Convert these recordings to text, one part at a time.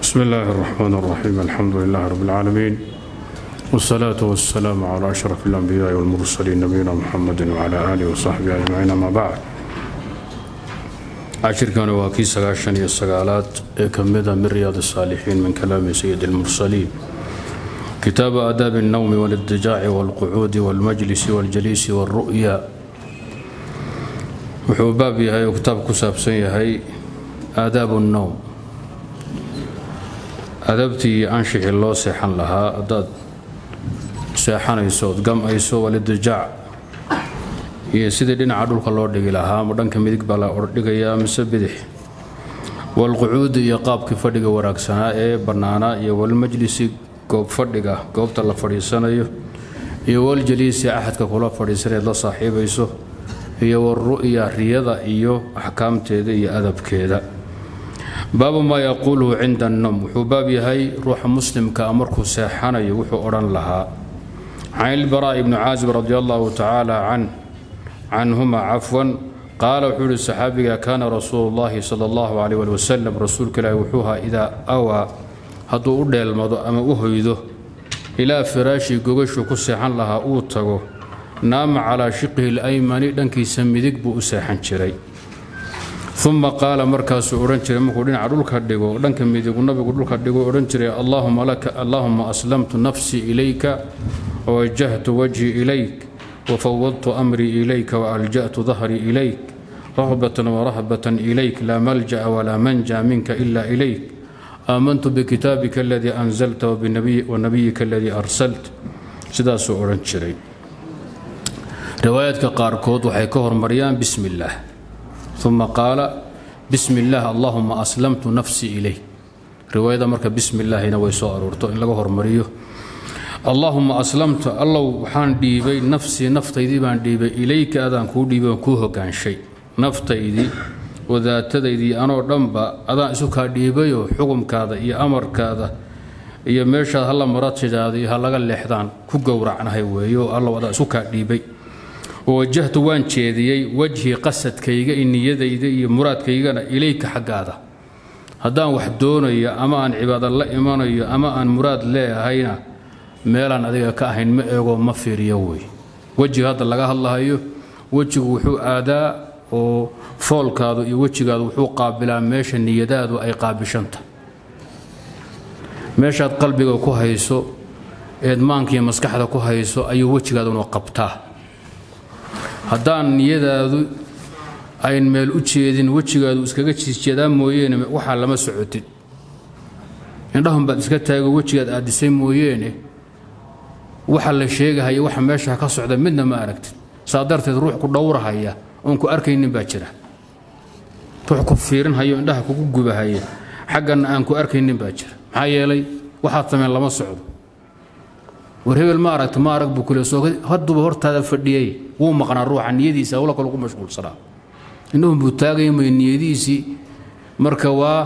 بسم الله الرحمن الرحيم الحمد لله رب العالمين والصلاة والسلام على أشرف الأنبياء والمرسلين نبينا محمد وعلى آله وصحبه أجمعين أما بعد عشركان واكي سغاشن يا سغالات كمدا من رياض الصالحين من كلام سيد المرسلين كتاب آداب النوم والاضطجاع والقعود والمجلس والجليس والرؤيا wuxuu baab yahay oo kitaab ku saabsan yahay aadaabu الnowm adabtii iyo anshixii loo seexan lahaa haddaad seexanayso ood gam'ayso walidijaac iyo sidii dhinaca dhulka loo dhigi lahaa ma dhanka midig baa la ordhigayaa mise bidix walqucuudi iyo qaabkii fadhiga wanaagsanaa ee bannaanaa iyo walmajlisi goob fadhiga goobta la fadhiisanayo iyo waljaliisi axadka kula fadhiisanayd la saaxiibayso iyo waru'ya riyada iyo axkaamteeda iyo adabkeeda baabu maa yaquuluhu cinda annowm wuxuu baab yahay ruuxa muslimkaa markuu seexanayo wuxuu odhan lahaa can ilbaraa'i bni caazib radi allahu tacaala canhuma cafwan qaala wuxuu yihi saxaabiga kaana rasuulu llahi sala allahu calayh ali wasalam rasuulka ilaahi wuxuu ahaa idaa awaa hadduu u dheelmado ama u hoydo ilaa firaashii gogashuu ku seexan lahaa uu tago naama calaa shiqihi alaymani dhankiisa midig buu u seexan jiray uma qaala markaasuu odhan jiray markuu dhinaca dhulka dhigo dhanka midigu nabigu dhulka dhigo odhan jiray allaahuma aslamtu nafsii ilayka wawajahtu wajhii ilayk wafawadtu amrii ilayka waalja'tu dahrii ilayk rahbatan warahbatan ilayk laa malja'a walaa manja minka ila ilayk aamantu bikitaabika aladii anzalta wanabiyika aladii arsalt sidaasuu odhan jiray riwaayaadka qaarkood waxay ka hormariyaan bismi illaah uma qaala bismi illaah allahuma aslamtu nafsii ilayk riwaayada marka bismi illaahina way soo aroorto in laga hormariyo allaahuma aslamtu allow waxaan dhiibay nafsii naftaydii baan dhiibay ilayka adaan kuu dhiibay oon kuu hogaanshay naftaydii wadaatadaydii anoo dhanba adaan isu kaa dhiibayoo xukumkaada iyo amarkaada iyo meeshaad hala maratidaada iyo ha laga leexdaan ku gowracnahay weeyo allow adaan isu kaa dhiibay wawajahtu waan jeediyey wajhii qasadkayga iyo niyadayda iyo muraadkaygana ilayka xaggaada haddaan wax doonayo ama aan cibaado la imanayo ama aan muraad leehayna meelaan adiga ka ahayn ma eego ma fiiriyo wey wejiga hadda laga hadlahayo wejigu wuxuu aadaa oo foolkaadu iyo wejigaadu wuxuu qaabilaa meesha niyadaadu ay qaabishanta meeshaad qalbiga ku hayso eed maankiiyo maskaxda ku hayso ayuu wejigaaduna qabtaa haddaan niyadaadu ayn meel u jeedin wejigaadu iskaga jiisjeedaa mooyeene waxaa lama socotid indhahun baad iska taago wejigaad aadisay mooyeene waxa la sheegahaya waxa meesha ka socda midna ma aragtid saa darteed ruux ku dhowrahaya oon ku arkaynin baa jira ruux ku fiirinhayo indhaha kugu gubahaya xaggana aan ku arkaynin baa jira maxaa yeelay waxaad sameen lama socdo war hebel ma aragta ma arag buu kule soo hadduba hortaada fadhiyey wuu maqnaa ruuxa niyadiisa hawla kale ugu mashquulsanaa indhahun buu taagaya may niyadiisii marka waa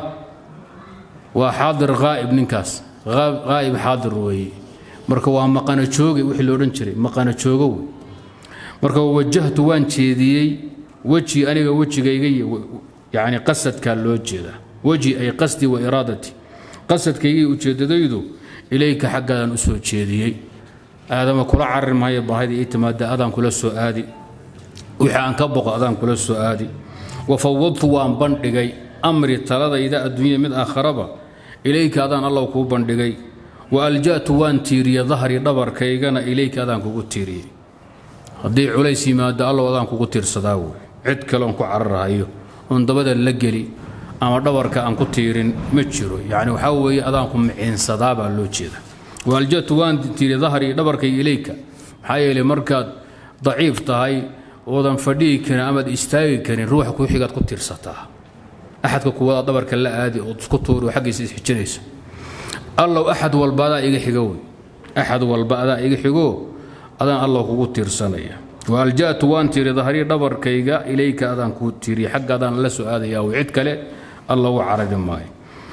waa xaadir haa'ib ninkaas haa'ib xaadir weeye marka waa maqana jooge wixii la odhan jiray maqana joogo wey marka wajahtu waan jeediyey weji aniga wejigayga yacni qasadkaa loo jeedaa weji ay qasdi wa iraadati qasadkaygii ujeeddadaydu ilayka xaggaadaan u soo jeediyey aadama kula carir maayo baahida ii timaada adaan kula soo aadi wixii aan ka boqo adaan kula soo aadi wa fawadtu waan bandhigay amri taladayda adduunya mid aakharaba ilayka adaan allow kuu bandhigay wa alja'tu waan tiiriye dahri dhabarkaygana ilayka adaan kugu tiiriyey haddii culays yimaado allow adaan kugu tiirsadaa wey cid kale oon ku cararhayo oon dabada la geli ama dhabarka aan ku tiirin ma jiro yani waxaa weeye adaanku miciinsadaa baa loo jeeda waaljatu waan tiiri dahrii dhabarkay ilayka maxaa yeelay markaad daciif tahay oodan fadhihi karin amaad istaagi karin ruuxa ku xigaad ku tiirsataa axadka kuwadaa dhabarka la aadi ood isku tuuri oo xaggiisa isxijinaysa allow axad walba adaa iga xigo wey axad walba adaa iga xigo adaan allow kugu tiirsanaya waaljatu waan tiiri dahrii dhabarkayga ilayka adaan kuu tiiriya xagga adaan la soo aadayaa wey cid kale alla u carari maayo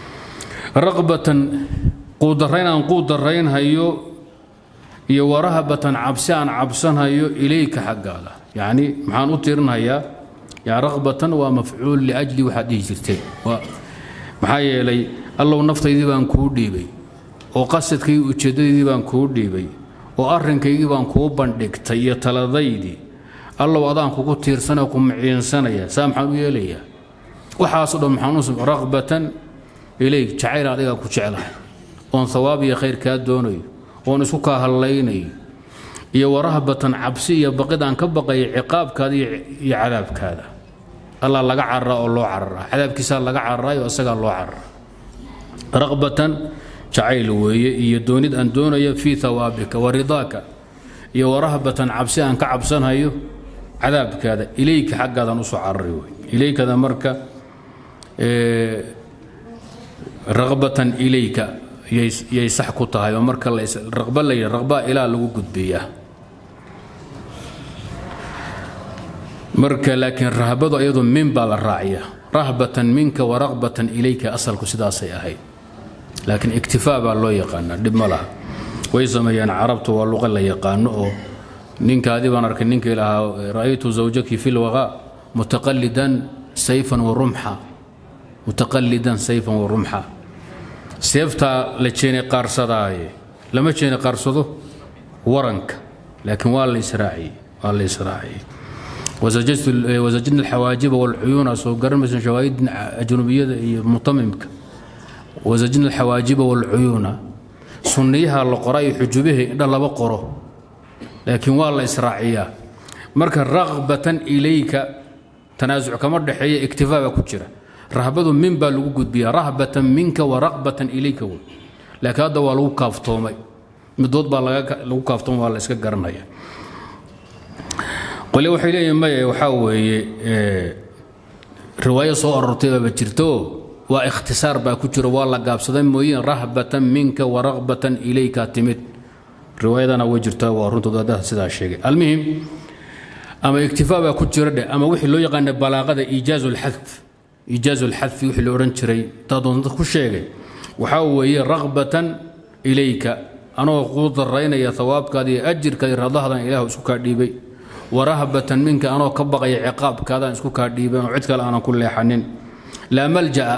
raqbatan quudarayn aan quudaraynhayo iyo warahabatan cabsi aan cabsanhayo ilayka xaggaada yacni maxaan u tirinhayaa yani raqbatan waa mafcuul liajli waxaad dhihi jirtay maxaa yeelay allow naftaydii baan kuu dhiibay oo qasadkaygii ujeeddadaydii baan kuu dhiibay oo arrinkaygii baan kuu bandhigtay iyo taladaydii allow adaan kugu tiirsanoo ku maciinsanaya saa maxaan u yeelayaa waxaaso dhan maxaan u raqbatan ilayk jacayl adigaa ku jeclahay oon hawaab iyo khayr kaa doonayo oon isku kaa hallaynayo iyo warahbatan cabsi iyo baqid aan ka baqayo ciqaabkaada iyo cadaabkaada allah laga cararaa oo loo cararaa cadaabkiisaa laga cararaayo isagaa loo cararaa raqbatan jacayl weeye iyo doonid aan doonayo fii hawaabika wa ridaaka iyo warahbatan cabsi aan ka cabsanhayo cadaabkaada ilayka xaggaadan usoo carari wey ilaykada marka raqbatan ilayka yay sax ku tahay oo marka raqba la yidhi raqbaa ilaa lagu gudbiyaa marka laakiin rahbadu ayadu min baa la raaciya rahbatan minka wa raqbatan ilayka asalku sidaasay ahayd laakiin iktifaa baa loo yaqaanaa dhib ma laha way sameeyaan carabtu waa luqa la yaqaano oo ninkaadii baan arkay ninkii lahaa ra'aytu zawjaki fi lwaqaa mutaqalidan sayfan wa rumxa mutaqalidan sayfan wa rumxa seeftaa la jeeni qaarsadaaye lama jeeni qaarsado waranka laakiin waa la israaciyey waa la israaciyey wasajadna alxawaajiba walcuyuuna soo garanmaysa shawaahid ajnubiyada iyo mutamimka wasajadna alxawaajiba walcuyuuna sunniyaha la qora iyo xujubihii indha laba qoro laakiin waa la israaciyaa marka raqbatan ilayka tanaasuc kama dhexeeya iktifaa baa ku jira rahbadu min baa lagu gudbiyaa rahbatan minka wa raqbatan ilayka wey laakiin hadda waa lagu kaaftoomay midood baa lagu kaaftoomay waa la iska garanaya qole waxay leeyihin maya waxaa weeye riwaayo soo arortay baaba jirto waa ikhtisaar baa ku jiro waa la gaabsaday mooyeen rahbatan minka wa raqbatan ilayka timid riwaayadana way jirtaa waa runtood haddaa sidaa sheegay almuhim ama iktifaa baa ku jira dheh ama wixii loo yaqaana balaaqada iijaazu lxadf iijaazu lxadfi wixii la odhan jiray taadoonta ku sheegay waxaa weeye raqbatan ilayka anoo kuu daraynaya hawaabkaada iyo ajirkaada radahdan ilaah isku kaa dhiibay warahbatan minka anoo ka baqaya ciqaabkaadaan isku kaa dhiiban oo cid kale aanan ku leexanin laa malja'a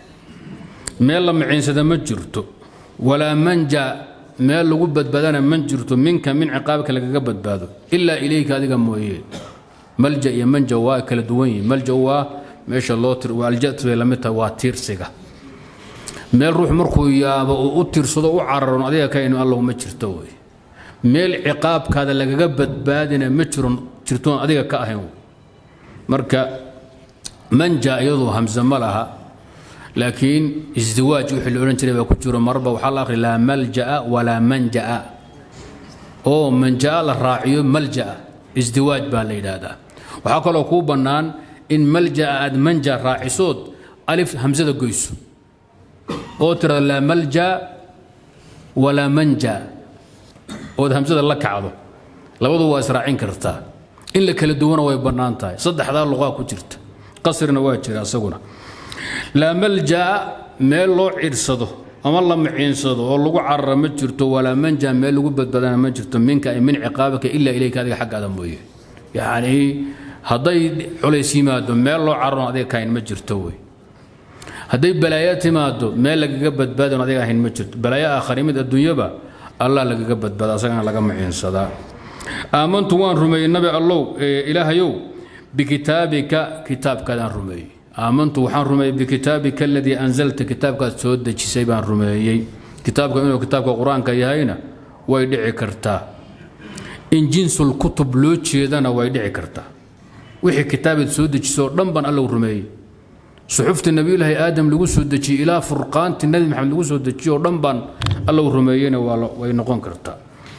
meel la maciinsada ma jirto walaa manja meel lagu badbaadana ma jirto minka min ciqaabka lagaga badbaado ilaa ilayka adiga mooye malja iyo manja waa kala duwan yihin malja waa meesha loo aljat bay lamid tahay waa tiirsiga meel ruux markuu yaabo uu u tiirsado u cararon adiga ka inu allow ma jirto wey meel ciqaabkaada lagaga badbaadina ma jiro jirtoon adiga ka ahayn marka manja iyadu hamse ma laha laakiin isdiwaaj wixii la odhan jiray baa ku jiro marba waxaa la akhri laa malja'a walaa manja'a oo manja'a la raaciyo malja'a isdiwaaj baa la yidhaahdaa waxaa kaloo kuu bannaan in malja'a aad manja raacisood alif hamsada goyso oo tirada laa malja walaa manja ood hamsada la kacdo labadu waa israacin kartaa in la kala duwana way bannaan tahay saddexdaa luqaa ku jirta qasrina waa jira isaguna laa maljaa meel loo ciirsado ama la maciinsado oo lagu carara ma jirto walaa manja meel lagu badbaadana ma jirto minka ay min ciqaabaka ilaa ilayka adiga xaggaada mooye yacnii hadday culays yimaado meel loo cararon adiga kahayn ma jirto wey hadday balaayo timaado meel lagaga badbaadon adiga ahayn ma jirto balaayo aakhari mid adduunyaba allah lagaga badbaada asagana laga maciinsadaa aamantu waan rumeeyey nabi allow ilaahayow bikitaabika kitaabkaadaan rumeeyey aamantu waxaan rumeeyey bikitaabika aladii anzalta kitaabkaad soo dejisay baan rumeeyey kitaabka inuu kitaabka qur-aanka yahayna way dhici kartaa in jinsul kutub loo jeedana way dhici kartaa wixii kitaabaad soo dejisay oo dhan baan allow rumeeyey suxufta nabiyulaahi aadam lagu soo dejiyey ilaa furqaanti nabi maxamed lagu soo dejiyey oo dhan baan allow rumeeyeyna way noqon kartaa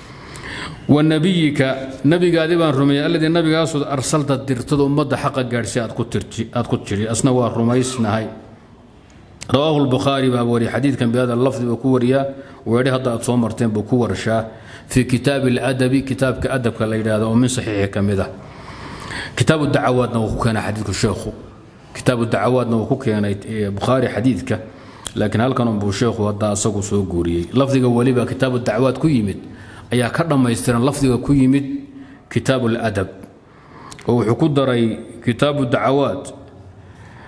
wanabiyika nabigaadi baan rumeeyey alladii nabigaasoo arsalta dirtada ummadda xaqa gaadhsi aad ku tidhi asna waa rumaysnahay rawaahu lbukhaari baa wariyay xadiidkan bihada lafdi buu ku wariyaa weedhi hadda aad soo marteen buu ku warshaa fii kitaabi aladabi kitaabka adabka la yidhaahdo oo min saxiixi ka mid ah kitaabu dacawaadna wuu ku keenay xadiidku sheekhu kitaabu dacawaadna wuu ku keenay bukhaari xadiidka laakiin halkan unbuu sheekhu hadda asagu soo guuriyey lafdiga weliba kitaabu dacawaad ku yimid ayaa ka dhammaystiran lafdiga ku yimid kitaabu ladab oo wuxuu ku daray kitaabu dacawaad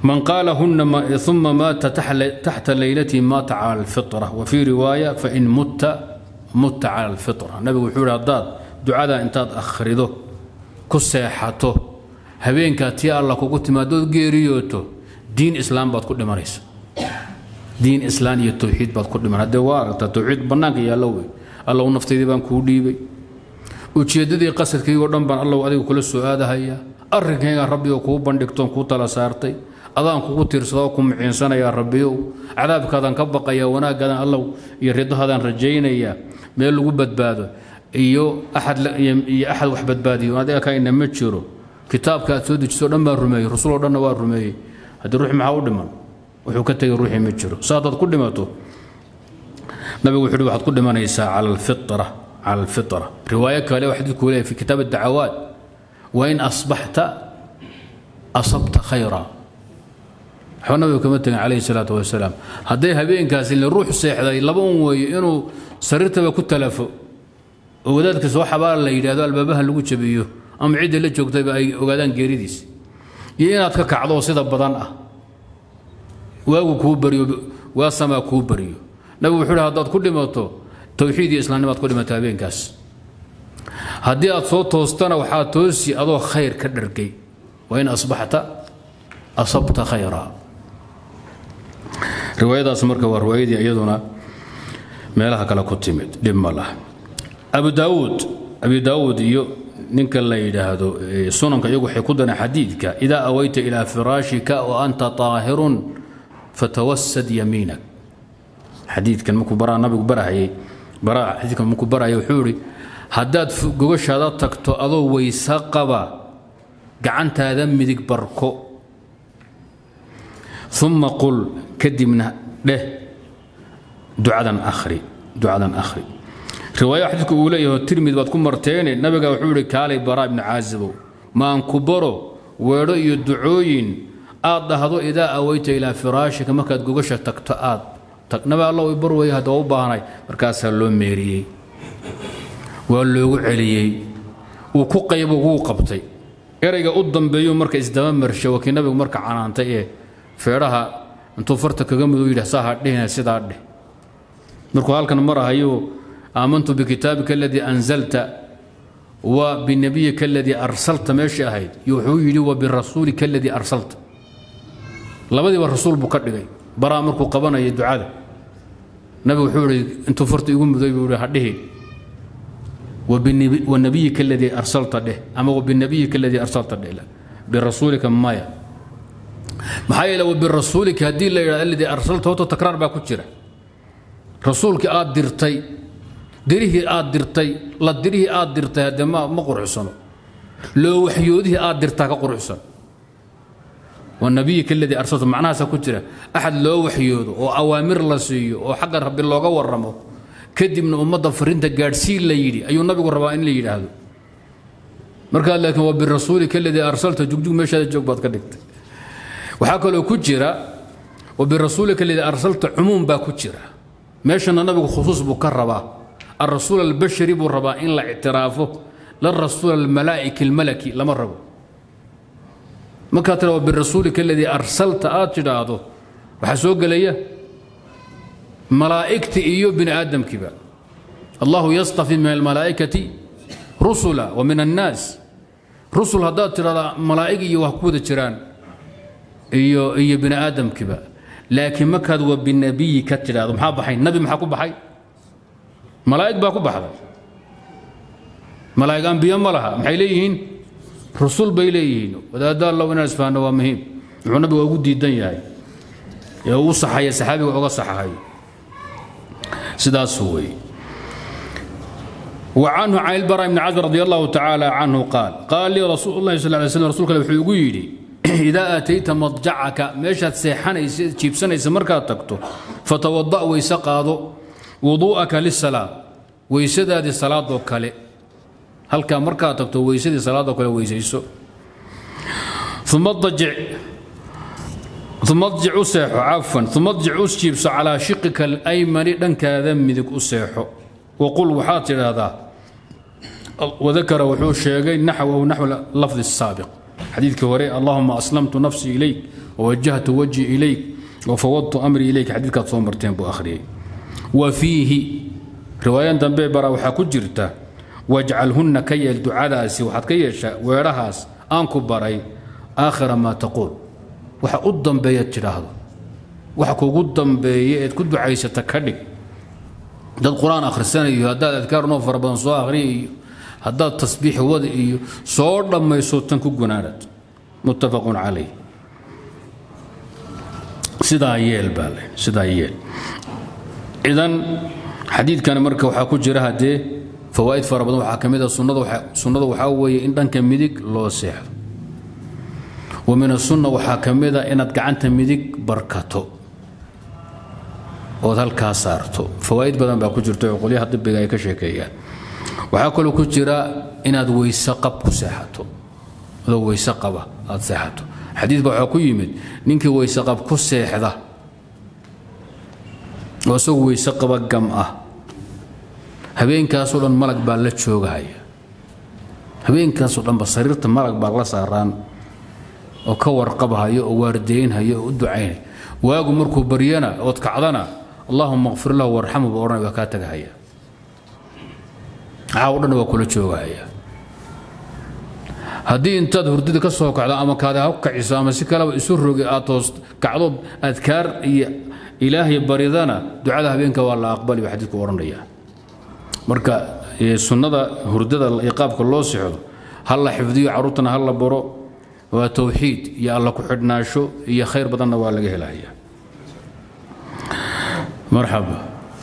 من قالهن ما ثم مات تحت ليلته مات على الفطرة وفي رواية فإن مت مت على الفطرة النبي وحول هداد دعاء انتاد أخرده كسيحته هبينك تي الله كوكو تمادود جيريوتو دين إسلام باد كل مريس دين إسلام يتوحيد باد كل مريس هذا وارد توحيد بناك يا لوي الله نفتي بان كوديبي ujeeddadii qasadkaygo dhan baan allow adiga kula soo aadahaya arrinkayga rabbigo kuu bandhigtoon kuu tala saartay adaan kugu tiirsada oo ku muciinsanayaa rabbiyow cadaabkaadaan ka baqayaa wanaaggaadaan allow iyo ridahaadaan rajaynayaa meel lagu badbaado iyo axad iyo axad wax badbaadiyo adiga kaina ma jiro kitaabka aad soo dejiso dhan baan rumeeyey rasul oo dhanna waa rumeeyey haddii ruuxi maxaa u dhiman wuxuu ka tegay ruuxii ma jiro sa haddaad ku dhimato nabigu wuxuu waxaad ku dhimanaysaa cala alfitra على الفطرة رواية كالي واحد يقول في كتاب الدعوات وإن أصبحت أصبت خيرا حنا كما عليه الصلاة والسلام هدي هبين كاس اللي روح سيح ذا لبون وي إنه سررت بكت تلف وذلك سوى حبال اللي يدادوا البابها اللي قلت بيه أم عيد اللي جوكت بأي وقادان جيريديس يينا تكعضو سيدا بدن أه واو كوبريو واسما كوبريو نبي وحول هداد كل موتو towxiid iyo islaamnimaad ku dhimata habeenkaas haddii aad soo toostana waxaa toosi adoo khayr ka dhargay wain asbaxta asabta khayra riwaayadaas marka waa riwaayadii iyaduna meelaha kale ku timid dhib ma lah abu daawuud abi daawuud iyo ninka la yidhaahdo sunanka iyagu waxay ku dareen xadiidka idaa awayta ilaa firaashika wa anta taahirun fatawasad yamiinak xadiidkan markuu baraa nabigu barahayay baraa xadiidkan markuu barahayay wuxuu yidhi haddaad gogashaada tagto adoo weyse qaba gacantaada midig barko uma qul kadibna dheh ducadan akhri ducadan akhri riwaaya xadiidku uu leeyahay tirmid baad ku marteene nabiga wuxuu yidhi kaalay baraa ibni caazibow maan ku baro weedho iyo ducooyin aad dhahdo idaa awayta ilaa firaashika markaad gogasha tagto aad nabi alla i bar weeye hadda waa u baahnay markaasaa loo meeriyey waa loogu celiyey wuu ku qaybo wuu qabtay erayga u dambeeyu marka isdaba marsha waa kii nabigu marka canaantay ee feedhaha intuu farta kaga mudu yidhi saaha dhehina sidaa dheh markuu halkan marahayo aamantu bikitaabika aladii anzalta wa binabiyika aladii arsalta meeshii ahayd iyo wuxuu yidhi wa birasuulika aladii arsalta labadiiba rasuul buu ka dhigay baraa markuu qabanaya ducada nabigu wuxuu ihi intuu farta igu muday buu ihi hadhihi wanabiyika aladii arsalta dheh ama wabinabiyika aladii arsalta dheh birasuulika maya maxaa yeele wabirasuulika haddii la yidhahdo aladii arsalta horta takraar baa ku jira rasuulkii aad dirtay dirihii aad dirtay la dirihii aad dirtay haddee ma ma quruxsano loo waxyoodihii aad dirtaa ka quruxsan والنبي الذي أرسلته معناها سكترة أحد لو وحيوده أو أوامر لسيه أو حق رب الله ورمه كدي من أمة فرنت قارسين ليدي أي النبي الربائن ليدي هذا مركا لكن وبالرسول الذي أرسلته جوج جوج مش هذا جوج بعد كدكت وحكى له كتيرة وبالرسول الذي أرسلته عموم با كتيرة مش أن النبي خصوص بكربا الرسول البشري بالربائن لا اعترافه للرسول الملائكي الملكي لما ربه markaa tira birasuulika aladii arsalta aad tidhaahdo waxaa soo gelaya malaa'igti iyo bini aadamkiiba allahu yastafi min almalaa'ikati rusula wa min annaas rusul haddaad tidhahdaa malaa'ig iyo wax ku wada jiraan iyo iyo bini aadamkiiba laakiin markaad wa binabiyi ka tidhaahdo maxaa baxay nabi maxaa ku baxay malaa'ig baa ku baxday malaa'ig ambiye ma laha maxay leeyihiin rusul bay leeyihiin wadaadda allow inaan isfahanno waa muhiim wuxuu nabiga ugu diidan yahay ee uu saxaya saxaabiga uga saxahay sidaas weeye وعنه عن البراء بن عازب رضي الله تعالى عنه قال قال لي رسول الله صلى الله عليه وسلم رسولك وحuu yidhi إذا أتيت مضجعك meeshaad seexanaysa jiibsanaysa markaad tagto فتوضأ weyse qaado وضوءك للصلاة weysadaadii salaadoo kale halkaa markaad tagto weysadii salaadoo kale weysayso uma dajic uma adjic u seexo cafwan uma adjic u jiibso calaa shiqika alaymani dhankaada midig u seexo waqul waxaad tidhaahdaa wadakara wuxuu sheegay naxwahu naxw lafdi saabiq xadiidkii hore allahuma aslamtu nafsii ilayk wawajahtu wajhi ilayk wafawadtu amrii ilayk xadiidkaad soo marteen buu akhriyey wa fiihi riwaayan dambe bara waxaa ku jirta wajcalhunna ka yeel ducadaasi waxaad ka yeeshaa weedhahaas aan ku baray aakhira maa taquul waxa u dambeeyaad tidhaahdo waxa kugu dambeeya eed ku ducaysata ka dhig dad qur-aan akhrisanayo haddaad adkaar noo fara badan soo akhriya iyo haddaad tasbiix wada iyo soo dhammayso tan ku gunaanad muttafaqun calayh sidaa yeel baa le sidaa yeel idan xadiidkani marka waxaa ku jira haddee fawaa'id fara badan waxaa ka mid a sunnada waxaa weeye in dhanka midig loo seexdo wa min asunna waxaa ka mid a inaad gacanta midig barkato ood halkaa saarto fawaa'id badan baa ku jirta oo qolyaha dibiga ay ka sheekeeyaan waxaa kaloo ku jira inaad weyse qab ku seexato adoo weyse qaba aad seexato xadiid baa waxaa ku yimid ninkii weyse qab ku seexda oo isagu weyse qaba gam ah habeenkaasoo dhan malag baa la joogahaya habeenkaasoo dhanba sariirta malag baa la saaraan oo ka warqabhaya oo waardeynhaya oo u ducaynaya waagu markuu baryana ood kacdana allahuma qfir lahu warxamu buu odhanaya waa kaa tagahaya caaw dhan waa kula joogahaya haddii intaad hurdada ka soo kacdo ama kaada ha ku kaciso ama si kaleba isu rogi aad toos kacdood adkaar iyo ilaahay baridana ducada habeenka waa la aqbali baa xadiidku odhanaya marka sunnada hurdada iyo qaabka loo sixdo ha la xifdiyo carruurtana ha la baro waa towxiid iyo alla ku xidhnaasho iyo khayr badanna waa laga helaya marxaba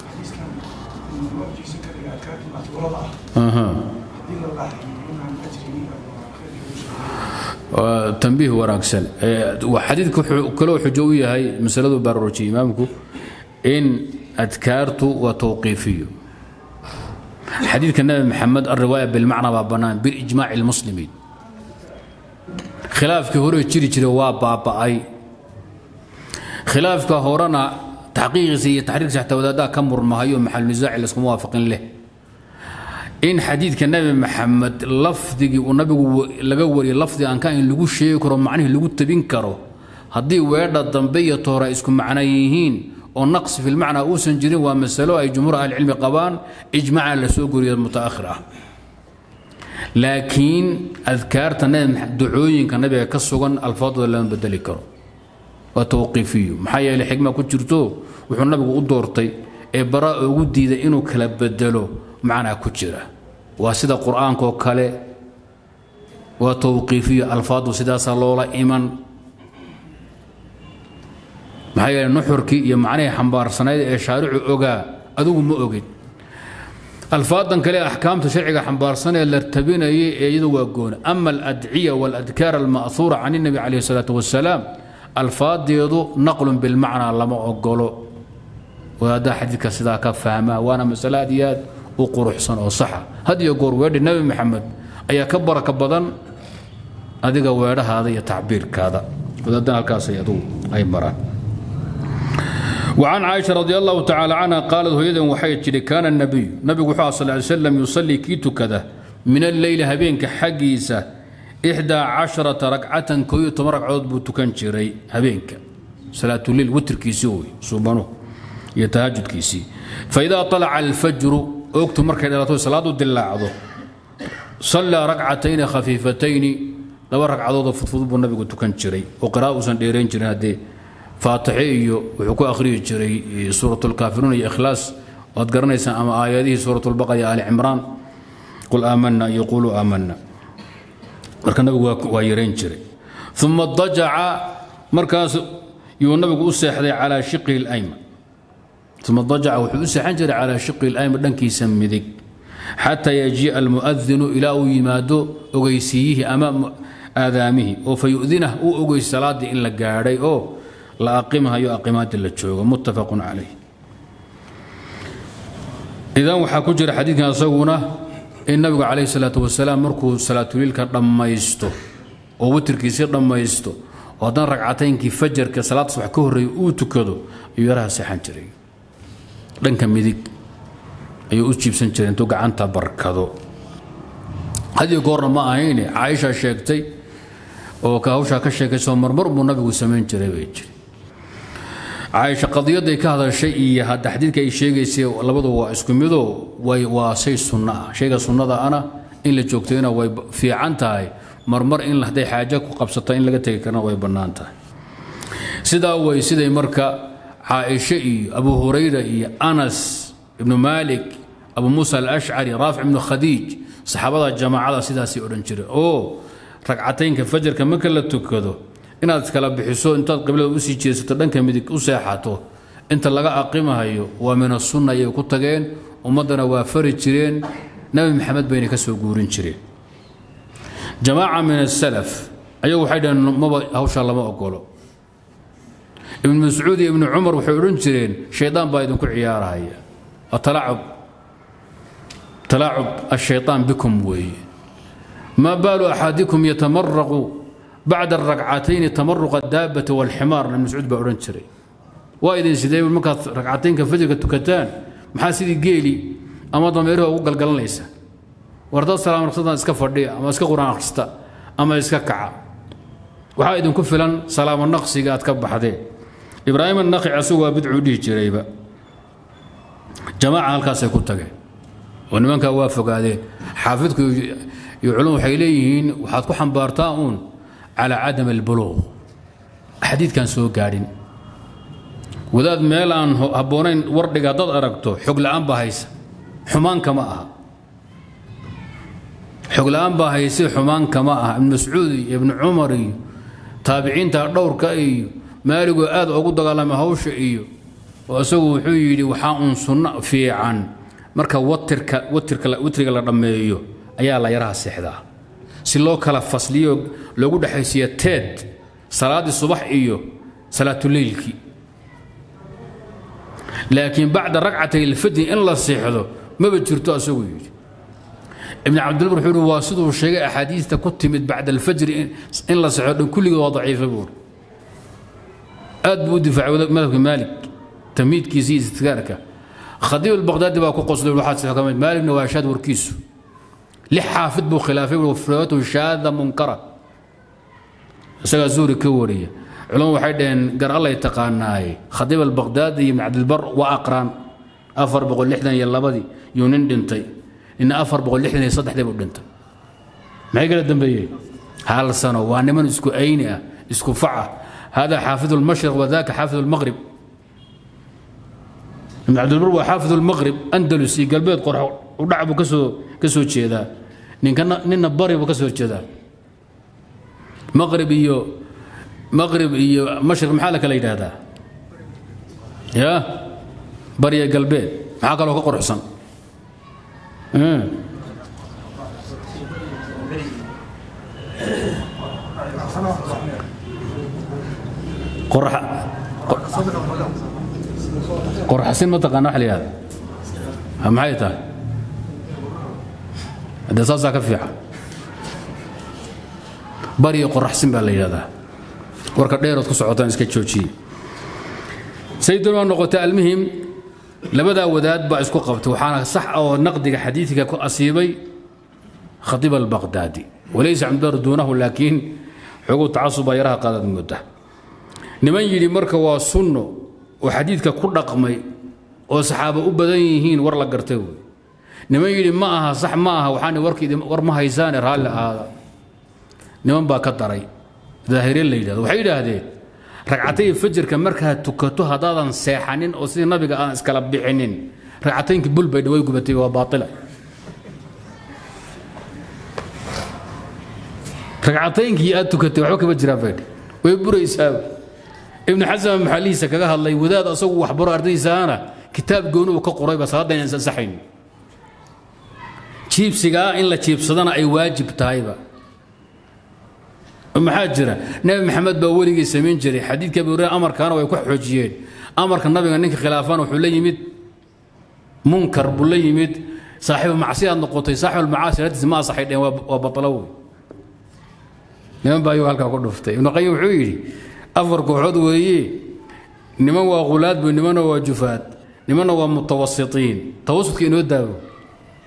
tanbiih wanaagsan xadiidku wuxuu kaloo xujo u yahay masaladu baraarujiyay imaamku in adkaartu waa towqiifiyo xadiidka nabi maxamed alriwaaya bilmacna baa bannaan bilijmaaci lmuslimiin khilaafkii hore jiri jiray waa baaba'ay khilaafka horena taxqiiqiisa iyo taxriirkiisa xataa wadaadaha ka murmahayo maxalunisaaci laskuma waafaqin leh in xadiidka nabi maxamed lafdigii uu nabigu laga wariyay lafdi aan ka in lagu sheegi karo macnihii lagu tabin karo haddii weedha dambe iyo toora isku macno yihiin oo naqsi fi lmacnaa uusan jirin waa masalo ay jumhuur ahlicilmi qabaan ijmaaca la soo goriya mutaakhir ah laakiin adkaarta ducooyinka nabiga ka sugan alfaadooda lama bedeli karo waa tawqiifiyu maxaa yeeley xigma ku jirto wuxuu nabigu u doortay ee bara ugu diiday inuu kala bedelo macnaa ku jira waa sida qur-aankaoo kale waa tawqiifiyo alfaadu sidaasaa loola iman maxaa yeele nuxurkii iyo macnihii xambaarsanayd ee shaaricu ogaa adigu ma ogid alfaadan kale axkaamta sharciga xambaarsan ee la tabinayay ee iyadu waa goona ama aladciya waaladkaar alma'huura can الnabi calayh الsalaatu wasalaam alfaadeedu naqlun bilmacnaa lama ogolo wadaaddaa xadiidka sidaa ka fahma waana masale aad iyo aad u quruxsan oo saxa had iyo goor weedhi nebi maxamed ayaa ka baraka badan adiga weedhahaada iyo tacbiirkaada wadaaddan halkaasay adugu ay maraan وعن عائشة رضي الله تعالى عنها قالت هيدا وحي جري كان النبي نبي صلى الله عليه وسلم يصلي كيتو كذا من الليل هبينك حقيسة إحدى عشرة ركعة كوية مرقعود بوتكن جري هبينك صلاة الليل وتر كيسوي سبحانه يتهجد كيسي فإذا طلع الفجر أكتب مركز إلى صلاة الدلاعضه صلى ركعتين خفيفتين لو ركعضود فضفض النبي قلت كان جري وقراءة سنديرين جري هذه faatixe iyo wuxuu ku akhriyi jiray suurat lkaafiruun iyo ikhlaas waad garanaysaan ama aayadihii suurat lbaqara iyo ali cimraan qul aamana iyo quluu aamana marka nabigu waa yarayn jiray uma dajaca markaas yuu nabigu u seexday calaa shiqihi اlayman uma dajaca wuxuu u seexan jiray calaa shiqihi اlayman dhankiisa midig xataa yajii'a almu'adinu ilaa uu yimaado ogeysiiyihii ama aadaamihii oo fa yu'dinah uu ogeysi salaaddii in la gaadhay oo la aqimahayo aqimaada la joogo muttafaqun calayh idan waxaa ku jira xadiidkan isaguna in nabigu calayhi salaatu wasalaam markuu salaatuliilka dhammaysto oo witirkiisii dhammaysto oo haddana ragcataynkii fajarka salaad subax ka horreeya uu tukado ayuu yaraha seexan jiray dhanka midig ayuu u jiibsan jiray intuu gacanta barkado hadiyo goorna ma ahayne caaisha sheegtay oo ka hawshaa ka sheekayso marmar buu nabigu samayn jiray bay jiri caaisha qadiyaday ka hadashay iyo hadda xadiidka ay sheegaysay labadu waa isku midoo way waa shay sunno ah shayga sunnada ana in la joogtayna way fiican tahay marmar in hadday xaajo ku qabsato in laga tegi karna way bannaan tahay sidaa way siday marka caaisha iyo abu hurayra iyo anas ibnu maalik abu muusa alashcari raafic ibnu khadiij saxaabada jamaacada sidaasay odhan jireen oo ragcataynka fajarka marka la tukado inaad iskala bixiso intaad qiblada usii jeesato dhanka midig u seexato inta laga aqimahayo waa min asunna ayay ku tageen ummaddana waa fari jireen nabi maxamed bayna ka soo guurin jireen jamaaca min asalaf ayagu waxay dhaheen maba hawshaa lama ogolo ibnu mascuud iyo ibnu cumar waxay odhan jireen shaydaan baa idinku ciyaarahaya atalacub talaacub ashayطaan bikum weeye maa baalu axadikum yatamaraqu bacda aragcatayni tamaruqa daabati walximaar ibn mascuud baa odhan jiray waa idin sidee markaad ragcataynka fajrka tukataan maxaa sidii geeli ama dameeruha ugu galgalanaysa war dad salaam raqsadan iska fadhiya ama iska quraan akhrista ama iska kaca waxaa idinku filan salaamo naqsiga aad ka baxdeen ibraahim annaqi asagu waa bidcuu dhihi jirayba jamaaca halkaasay ku tageen oo nimankaa waa fogaadeen xaafidku iyo culum waxay leeyihiin waxaad ku xambaartaa uun calaa cadam albuluuq xadiidkan soo gaadhin wadaad meel aan habboonayn wardhiga haddaad aragto xog la'aan baa haysa xumaan kama aha xog la'aan baa hayse xumaan kama aha ibnu mascuud iyo ibnu cumar iyo taabiciinta dhowrka iyo maaligoo aad ugu dagaalamay hawsha iyo oo isagu wuxuu yidhi waxaa uun sunno fiican marka watirka watirka witriga la dhammeeyo ayaa la yaraha seexdaa si loo kala fasliyo loogu dhexaysiiya teed salaaddii subax iyo salaatuleylkii laakiin bacda ragcatay ilfajri in la seexdo maba jirto asagu yidhi ibn cabdilbar wuxuu yidhi waa siduu sheegay axaadiista ku timid bacda alfajri in la seexdo dhan kulligood waa daciifa buuri aad buu u difaacay madhabka maalik tamiidkiisa iyo istidkaarka khadiib albaqdaadi baa ku qoslay waxaad ka mid maaligna waa shaad warkiisu lix xaafid buu khilaafay wafrawatu shaada munkara isagaa zuuri ka wariya culamo waxay dhaheen gar allay taqaanaaye khadiib albaqdaadi iyo ibn cabdilbar waa aqraan afar boqol lixdan iyo labadii yuu nin dhintay nina afar boqol lixdan iyo saddexdii buu dhintay maxay kala dambeeyeen hal sano waa niman isku ayni ah isku faca hada xaafid lmashriq wadaka xaafid lmaqrib ibn cabdilbar waa xaafid lmaqrib andalus iyo galbeed qorax udhac buu kasoo ka soo jeedaa ninkana nina bari buu ka soo jeedaa maqrib iyo maqrib iyo mashriq maxaa la kala yidhaahdaa ya bariya galbeed maxaa kaloo ka quruxsan qorxasin ma taqaana wax la yihahda maxay tahay haddee saasaa ka fiican bariyo qoraxsin baa la yidhahdaa warka dheerood ku socotaan iska joojiye sayduna noqotay almuhim labadaa wadaad baa isku qabtay waxaana sax oo naqdiga xadiidka ku asiibay khatiib albaqdaadi walaysa cabdilbar duunahu laakiin xoguu tacasuba yaraha qaadad mudda niman yidhi marka waa sunno oo xadiidka ku dhaqmay oo saxaaba u badan yihiin war la gartay wey niman yidhi ma aha sax ma aha waxaan warkii war ma haysaane raalli ahaada niman baa ka daray daahire la yidhahdo waxay yidhaahdeen ragcatay fajirka markaad tukato haddaadan seexanin oo sidii nabiga aan iskala bixinin ragcataynkii bul bay dhaway gubatay waa baaila ragcataynkii aad tukatay waxba kama jiraan baydh way buraysaaba ibnu xasan maxalihiisa kaga hadlay wadaad asagu waxbaro ardaydiisaana kitaab gooni uu ka qorayba salaadda inaan ansaxayn jiibsigaa in la jiibsadana ay waajib tahayba maxaa jira nebi maxamed baa weligii samayn jiray xadiidka abu hureyre amarkaana way ku xoojiyeen amarka nabiga ninka khilaafana wuxuu la yimid munkar buu la yimid saaxiibu macsiyaad noqotay saaxibulmacaasi latiis ma asaxay dheen waa batalo wey niman baa ayuu halkaa ku dhuftay ibnu qayim wuxuu yidhi afar kooxood weeye niman waa khulaad bu nimanna waa jufaad nimanna waa mutawasitiin tawasudka inoo daawo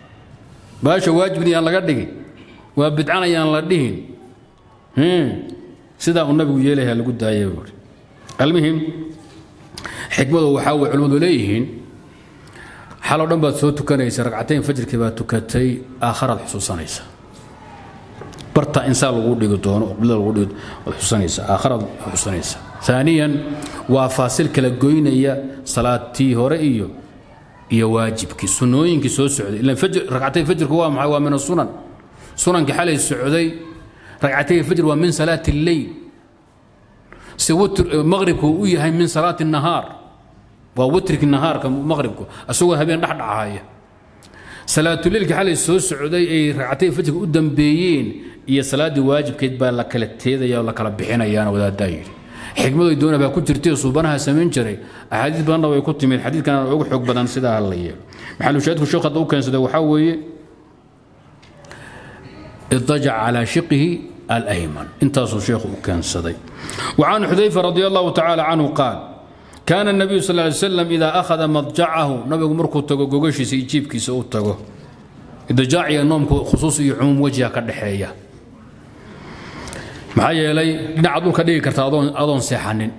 baasha waajibni aan laga dhigin waa bidcan ayaan la dhihin sidaa uu nabigu yeelaya lagu daayay buuri almuhim xikmadu waxaa way culimmadu leeyihiin xaloo dhan baad soo tukanaysa ragcatayn fajrkii baad tukatay aakharaad xusuusanaysa barta insaan lagu dhigi doono oo qiblada lagu dhigi waad xusuusanaysa aakharaad xusuusanaysa ثانيا waa faasil kala goynaya salaatii hore iyo iyo waajibkii sunooyinkii soo socday ilan fajr ragcatay fajrku waa maxay waa min asunan sunankii xalay socday ragcatay fajr waa min salaati اللeyl si witr maqribku u yahay min salaati الnahaar waa witrki nahaarka maqribku asagoo habeen dhexdhacaya salaatuleilkii xalay soo socday ay ragcatay fajrka u dambeeyeen iyo salaaddii waajibkeed baa la kala teedaya oo la kala bixinayaana wadaaddaa yidhi xikmadoy doona baa ku jirtay suubanaha samayn jiray axaadiis badanna way ku timid xadiidkana ugu xoog badan sidaa la yeelo maxalushaadku sheekh hadda u keensaday waxaa weeye idajac calaa shiqihi alayman intaasuu sheekhu u keensaday وعن حذيفة رضي الله تعالى عنه قال كان النبي صلى الله عليه وسلم إذا أخذ مضجعه نبي مركو تغو غوغشي سيجيب كيس أو تغو إضجاع النوم خصوصي عموم وجهه كدحية maxaa yeelay dhinac aduun ka dhigi karta adoon adoon seexanin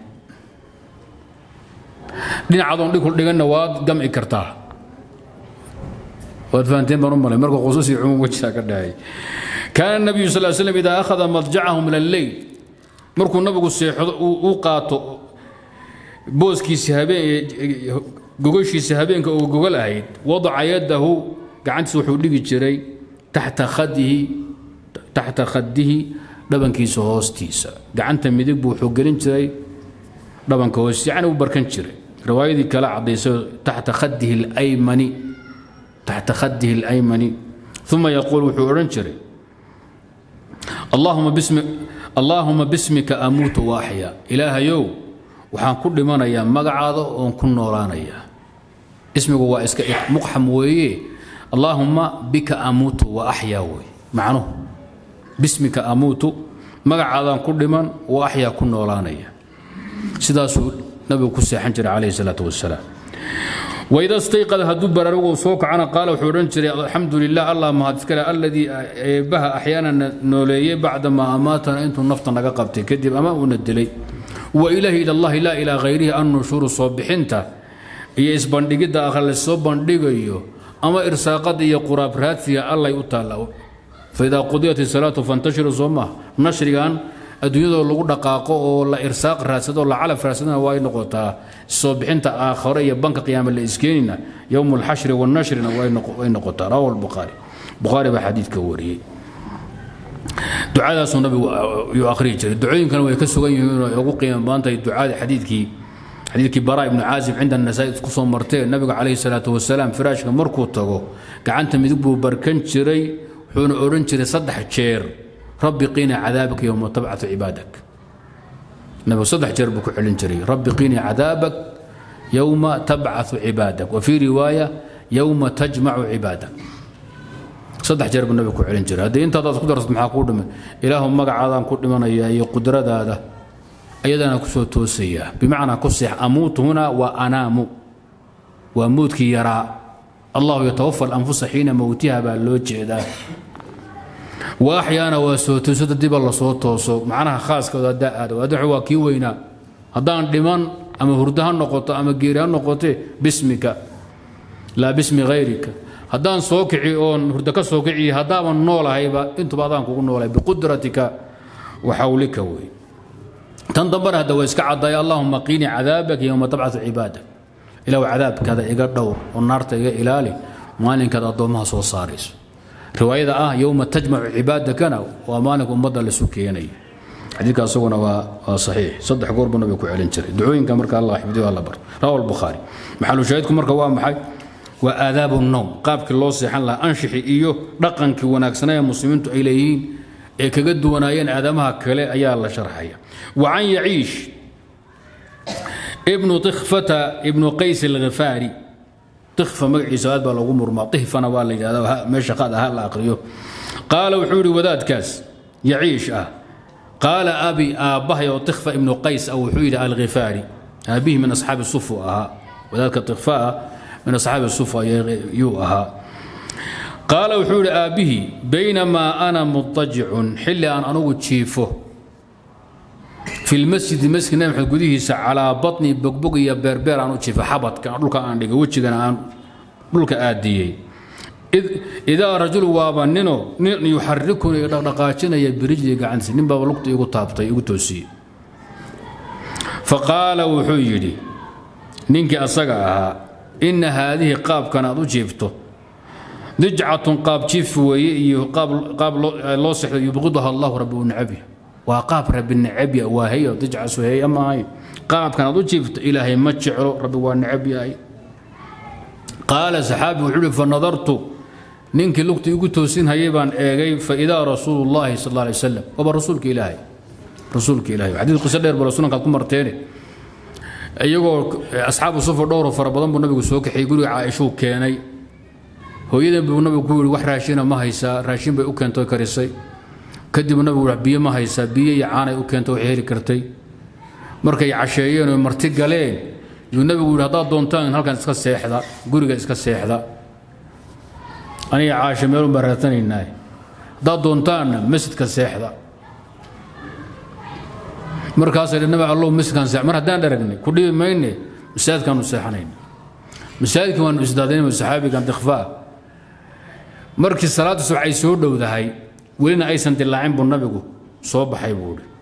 dhinac adoon dhig dhiganna waad gamci kartaa waad fahanteen baan u malay marka khusuusi cumuum wajha ka dhahay kaana nabiyu sal l slam idaa akhada madjacahu min alleyl markuu nabigu seexdo uu qaato booskiisi habeen gogoshiisa habeenka uu gogol ahayd wadaca yadahu gacantiisa wuxuu dhigi jiray taxta khadihi taxta khadihi dhabankiisa hoostiisa gacanta midig buu wuxuu gelin jiray dhabanka hoostiisa yacni u barkan jiray riwaayadii kale caddaysay taxta khadihi alaymani taxta khadihi alaymani uma yaquul wuxuu odhan jiray allahuma bismi allaahuma bismika amuutu wa axyaa ilaahayow waxaan ku dhimanayaa magacaada oon ku noolaanayaa ismigu waa iska muqxam weeye allaahuma bika amuutu wa axyaa wey macnuhu bismika amuutu magacaadaan ku dhiman wa axyaa ku noolaanaya sidaasuu nabigu ku seexan jiray calayhi salaatu wasalaam waida stayqada hadduu baraarugu soo kacana qaala wuxuu odhan jiray alxamdu lilah allah mahad iskale alladii eebbaha axyaana nooleeyey bacdamaa amaatana intuu nafta naga qabtay kadib ama uuna dilay wa ilaahi ila allahi laa ilaa hayrihi annushuuru soo bixinta iyo isbandhigidda akhra lasoo bandhigayo ama irsaaqada iyo quraab raadsiga allay u taalla faidaa qudiyat isalaatu fantashiruu soo maha nashrigan adduunyadoo lagu dhaqaaqo oo la irsaaq raadsado la calaf raadsadana waa ay noqotaa soo bixinta aakhare iyo banka qiyaama la iskeenina yowmu alxashri wannashrina way noqotaa rawahu lbukhaari bukhaari baa xadiidka wariyey ducadaasuu nabigu yuu akhriyi jiray ducooyinkana way ka sugan yihiin oo ugu qiimo badan tahay ducada xadiidkii xadiidkii bara ibnu caazib cinda nasaa-i ku soo martee nabiga calayhi salaatu wasalaam firaashka markuu tago gacanta midig buu barkan jiray wuxuuna odhan jiray saddex jeer rabbi qiini cadaabaka yowma tabcatu cibaadak nabigu saddex jeer buu ku celin jiray rabbi qiini cadaabak yowma tabcatu cibaadak wa fii riwaaya yowma tajmacu cibaadak saddex jeer buu nabigu ku celin jiray haddii intaadaad ku darsad maxaa kuu dhiman ilaahu magacaadaan ku dhimanaya iyo qudradaada ayadana ku soo toosayaa bimacnaa ku seex amuutu huna waa anaamu waa moodkii yaraa allahu yatawafa alanfusa xiina mowtiha baa loo jeedaa wa axyaana waa soo toosada diba lasoo tooso macnaha khaaskooda haddaa aado adduxu waa kii weynaa haddaan dhiman ama hurdo ha noqoto ama geeri ha noqote bismika laa bismi hayrika haddaan soo kici oon hurdo ka soo kici haddaaban noolahayba intuba adaan kugu noolahay biqudratika wa xawlika wey tan dambana hadda waa iska caddaaya allahuma qiini cadaabaka yowma tabcatu cibaadak ilaw cadaabkaada iga dhowr oo naarta iga ilaali maalinkaad addoommaha soo saarayso riwaayada ah yowma tajmacu cibaadakana waa maalinka ummadda lasu keenaya xadiidka asaguna waa waa saxiix saddex goor buu nabiga ku celin jiray ducooyinka marka allah xifdiyo alla barto rawa albukhaari maxalu shaahidku marka waa maxay waa aadaabu nowm qaabkii loo seexan lahaa anshixi iyo dhaqankii wanaagsanaa ee muslimiintu ay leeyihiin ee kaga duwanaayeen aadamaha kale ayaa la sharxaya wa can yaciish ibnu tikfata ibnu qays alghifaari tikfa magaciisa aad baa loogu murmaa ihfana waa la yidhahda meesha qaad aha la aqriyo qaala wuxuu yidhi wadaadkaas yaciish ah qaala abi aabbahay oo tikfa ibnu qays ah wuxuu yidhi alghifaari aabbihi min asxaabi sufu ahaa wadaadka tikfa ah min asxaabi sufa yuu ahaa qaala wuxuu yidhi aabbihii baynamaa ana mutajicun xilli aan anugu jiifo fi lmasjidi masjid nabi maxamed gudihiisa calaa batni bogbog iyo beerbeer aan u jiifa xabadka dhulka aan dhigay wejigana aan dhulka aadiyey idaa rajul waaba nino nin yuxarikuni dhaqdhaqaajinaya birijli gacantiisa nin baaba lugta igu taabtay igu toosiyey faqaala wuxuu yidhi ninkii asaga ahaa inna haadihi qaabkan aad u jiifto dijcatun qaab jiif weeye iyo qaab loo sexdo yubqiduha allahu rabbi u necabya waa qaab rabbi necabya waa heyo dijcasu heya ma ahayn qaabkan aad u jiifto ilaahay ma jeclo rabbi waa necab yahay qaala saxaabi wuxuu ihi fanadartu ninkii lugta igu toosin hayay baan eegay faidaa rasuulu llaahi sal alla alay wasalam waaba rasuulka ilaahay rasuulka ilaahay xadiid qiso dheer bala sunankaad ku marteene iyagoo asxaabu sufar dhowro fara badan buu nabigu soo kaxiyey guriga caaishuu keenay hooyadan buu nabigu ku yidhi wax raashina ma haysaa raashin bay u keentay karisay kadib nabigu biyo ma haysaa biyo iyo caanay u keentay waxay heli kartay markay casheeyeen oo marti galeen yuu nabigu yidhi haddaad doontaan halkan iska seexda guriga iska seexda aniga caasho meelun baan raadsanaynaa haddaad doontaanna masjidka seexda markaasay dhi nabi allow masjidkan seex mar haddaan dharagnay ku dhibi mayne masaajidkaanu seexanayna masaajidkii waanu isdaadaynay saxaabigan dikfaa markii salaadda subax ay soo dhowdahay welina aysan dilaacin buu nabigu soo baxay buu idhi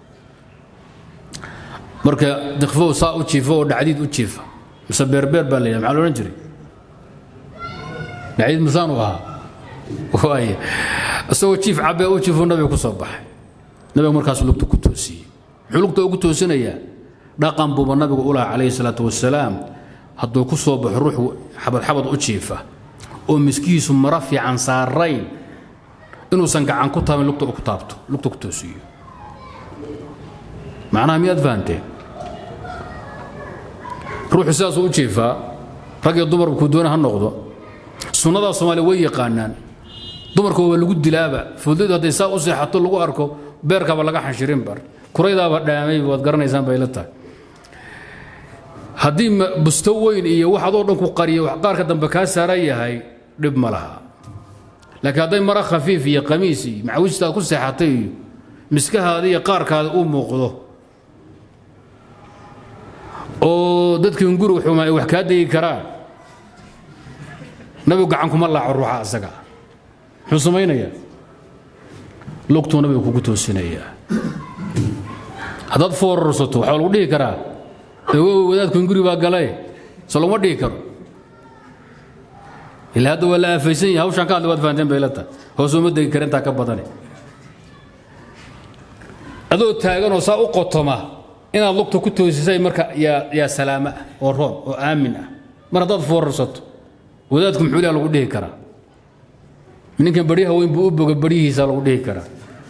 marka dikfow saa u jiifo oo dhacdiid u jiifa mise beerbeer baa la yidhaha maxaa la odhan jiray dhacdiid misaan u ahaa waaya isagoo jiif cabbee u jiifo nabiga ku soo baxay nabiga markaasuu lugta ku toosiyey muxuu lugta ugu toosinayaa dhaqan buuba nabigu u lahaa calayhi salaatu wasalaam hadduu ku soo baxo ruux xabadxabad u jiifa oo miskihiisu mara fiican saarayn inuusan gacan ku taabin lugta ku taabto lugta ku toosiyo macnaha miyaad fahanteen ruuxu sidaasuu u jiifaa rag iyo dumarba kuu doona ha noqdo sunnadaa soomaaliya way yaqaanaan dumarka waa lagu dilaaba fudaydu hadday saa u seexato lagu arko beerkaaba laga xanshirin bar kuraydaaba dhaamay waad garanaysaan bay la tahay haddii busto weyn iyo wax adoo dhan ku qariyo wax qaarka dambe kaa saaran yahay dhib ma laha laakiin hadday mara khafiif iyo qamiis iyo macawistaad ku seexatay iyo miskahaada iyo qaarkaada u muuqdo oo dadkiin guriga xumaa ay wax kaa degi karaan nabigu gacan kuma laaco ruuxa asaga muxuu samaynayaa lugtuu nabiga kugu toosinayaa haddaad foorarsato waxaa lagu dhihi karaa ogow wadaadkun guri baa galae so laguma dhihi karo ilaa hadda waa la aafaysan yahay hawshaan ka hadli waad fahanteen bay la tahay hoos uma degi kara intaa ka badane adoo taaganoo saa u qotoma inaad lugta ku toosisay marka yaa yaa salaama ah oo roon oo aamin ah mar haddaad foorarsato wadaadku muxuu ilaha lagu dhihi karaa ninkan baryaha weyn buu u boga baryihiisa lagu dhihi karaa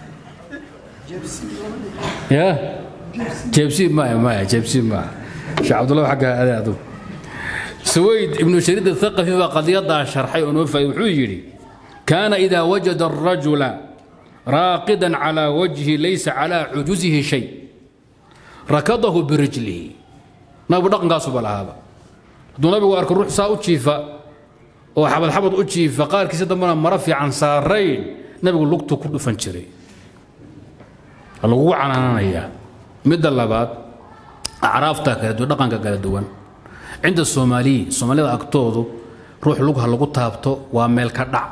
ya jeebsiib maya maya jeebsiib maaha sheekh cabdullah xagga ade adu سويد ابن شريد الثقفي وقضية شرحي ونوفى وحيري كان إذا وجد الرجل راقدا على وجهه ليس على عجزه شيء ركضه برجله نبي دقن قاسو بلا هذا دون نبي وارك الروح سا أتشيفا وحبل حبل أتشيفا قال كيس دمنا مرفي عن سارين نبي لقطه كل فنشري الوقوع عن أنا مد اللبات أعرافتك دقن كلا دوان cinda soomaaliyi soomaalida agtoodu ruux lugha lagu taabto waa meel ka dhac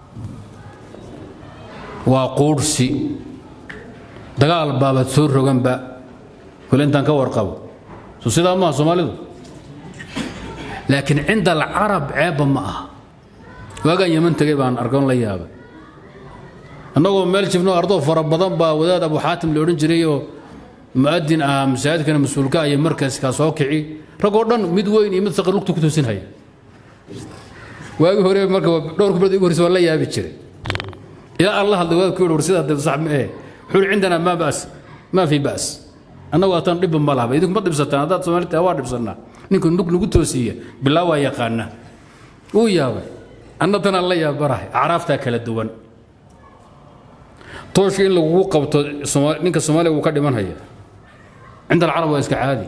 waa quudhsi dagaal baabaad soo roganba weli intaan ka warqabo so sidaa maaha soomaalidu laakiin cinda alcarab ceebba ma aha waagaan yeman tegay baan argoon la yaabay annagoo meel jibno ardoo fara badan baa wadaad abu xaatim la odhan jirayoo mu'adin ah masaajidkana mas-uulka iyo markaskaa soo kici ragoo dhan mid weyn iyo mid saqir lugta ku toosinhaya waagi hore marka dhowr kubrad ugu horeysa waa la yaabi jiray ilaa alla hadlay waa ku yidhi war sidaa dib sax ma eh wuxuu yidhi cindanaa maa ba'as maa fi ba'as annagu ataan dhibba ma lahaba idinku ma dhibsataan haddaad soomaalita waa dhibsannaa ninka nug nagu toosiya bilaa waa yaqaana wuu yaabay anna tanaan la yaabarahay acraaftaa kala duwan tooshka in lagugu qabto ninka soomaaliya wuu ka dhiman haya cinda alcarab waa iska caadi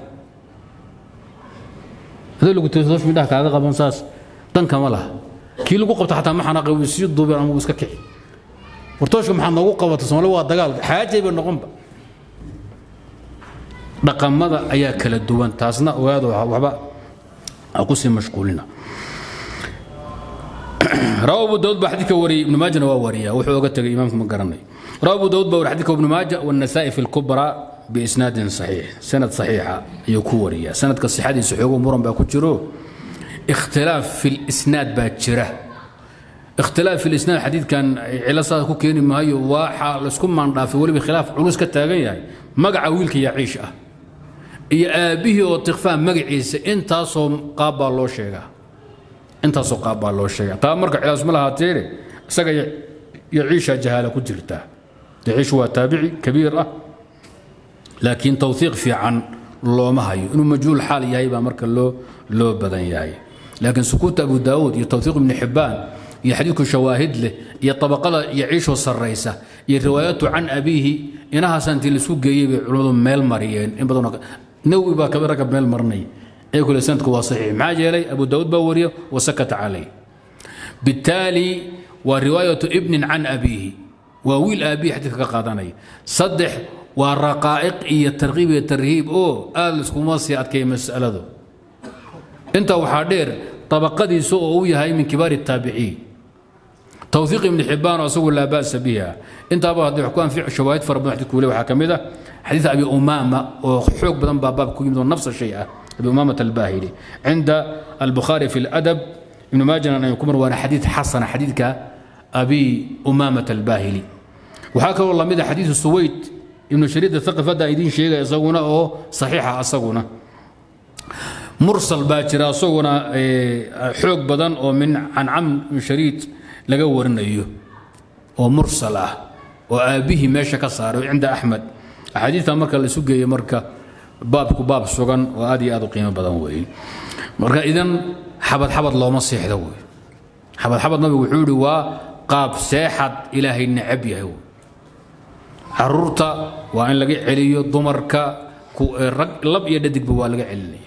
hadii lagu tooso toosh midhaha kaaga qaban saas dan kama laha kii lagu qabto xataa ma xanaaqay wuu sii duubeen ama wuu iska kici war tooshka maxaad noogu qabata soomaaliya waa dagaal xaajay bay noqonba dhaqamada ayaa kala duwan taasna ogaado waxba ha ku sii mashquulina rawa abu daud baa xadiidka wariyey ibnu maajana waa wariya wuxuu oga tegay imaamku ma garanay rawa abu daud baa wari xadidka ibnu maaja والنasaa'i fi اlkubra biisnaadin صaxiix sanad صaxiixa ayuu ku wariya sanadka sixadiisa xoogo muran baa ku jiro ikhtilaaf fi اlisnaad baa jira ikhtilaaf fi lisnaad xadiidkan cilo saas ku keeni maayo waxaa laisku maandhaafay weliba khilaaf culus ka taagan yahay magaca wiilka yaciish ah iyo aabbihii oo tikfaa magaciisa intaasoo qaab baa loo sheegaa intaasoo qaab baa loo sheegaa taa marka cilaas ma lahaateene isaga yaciisha jahaala ku jirta yaciish waa taabici kabiir ah laakiin tawhiiq fiican looma hayo inuu majhuul xaal yahay baa marka loo loo badan yahay laakiin sukuuta abu daawuud iyo tawhiiq ibni xibbaan iyo xadiidku shawaahid leh iyo طabaqada yaciishoo sarraysa iyo riwaayatu can abiihi inahaasa intii laisku geeyey bay culimmadu meel mariyeen in badan nawi baa kabi ragga meel marinay ee kule sanadku waa saxiix maxaa yeelay abu daawuud baa wariyo wasakata calayh bittaali waa riwaayatu ibnin can abiihi waa wiil aabihi xadiidka ka qaadanaya saddex waa raqaa'iq iyo tarkiib iyo tarhiib oo aad laiskuma sii adkeeya mas'aladu intaa waxaa dheer طabaqadiisa oo uu yahay min kibaar الtaabiciin twثiiq ibn xibaan asagu laa ba'sa biha intaaba hadday wax ku anfic shawaahid fara badan xadidku weli waxaa ka mid ah xadiid abi umaama oo xoog badan baa baab ku yimid oo nafsa shay ah abi umaamata albahili cinda albukhaari fi اladab ibnu maajana ay ku mar waana xadiid xasana xadiidka abi umaamata albahili waxaa kaloo lamid ah xadiidu suwayd ibnu shariid athaqif hadda idiin sheegaya isaguna oo saxiixa asaguna mursal baa jira isaguna xoog badan oo min can camr ibn shariid laga warinayo oo mursal ah oo aabbihii meesha ka saaray cinda axmed axaadiidta marka la isu geeyo marka baabku baab sugan oo aad iyo aad u qiimo badan weeye marka idan xabad xabad looma seexdo wey xabad xabad nabigu wuxuu yihi waa qaab seexad ilaahay necab yahay wey caruurta waa in laga celiyo dumarka lab iyo dhadigba waa laga celinaya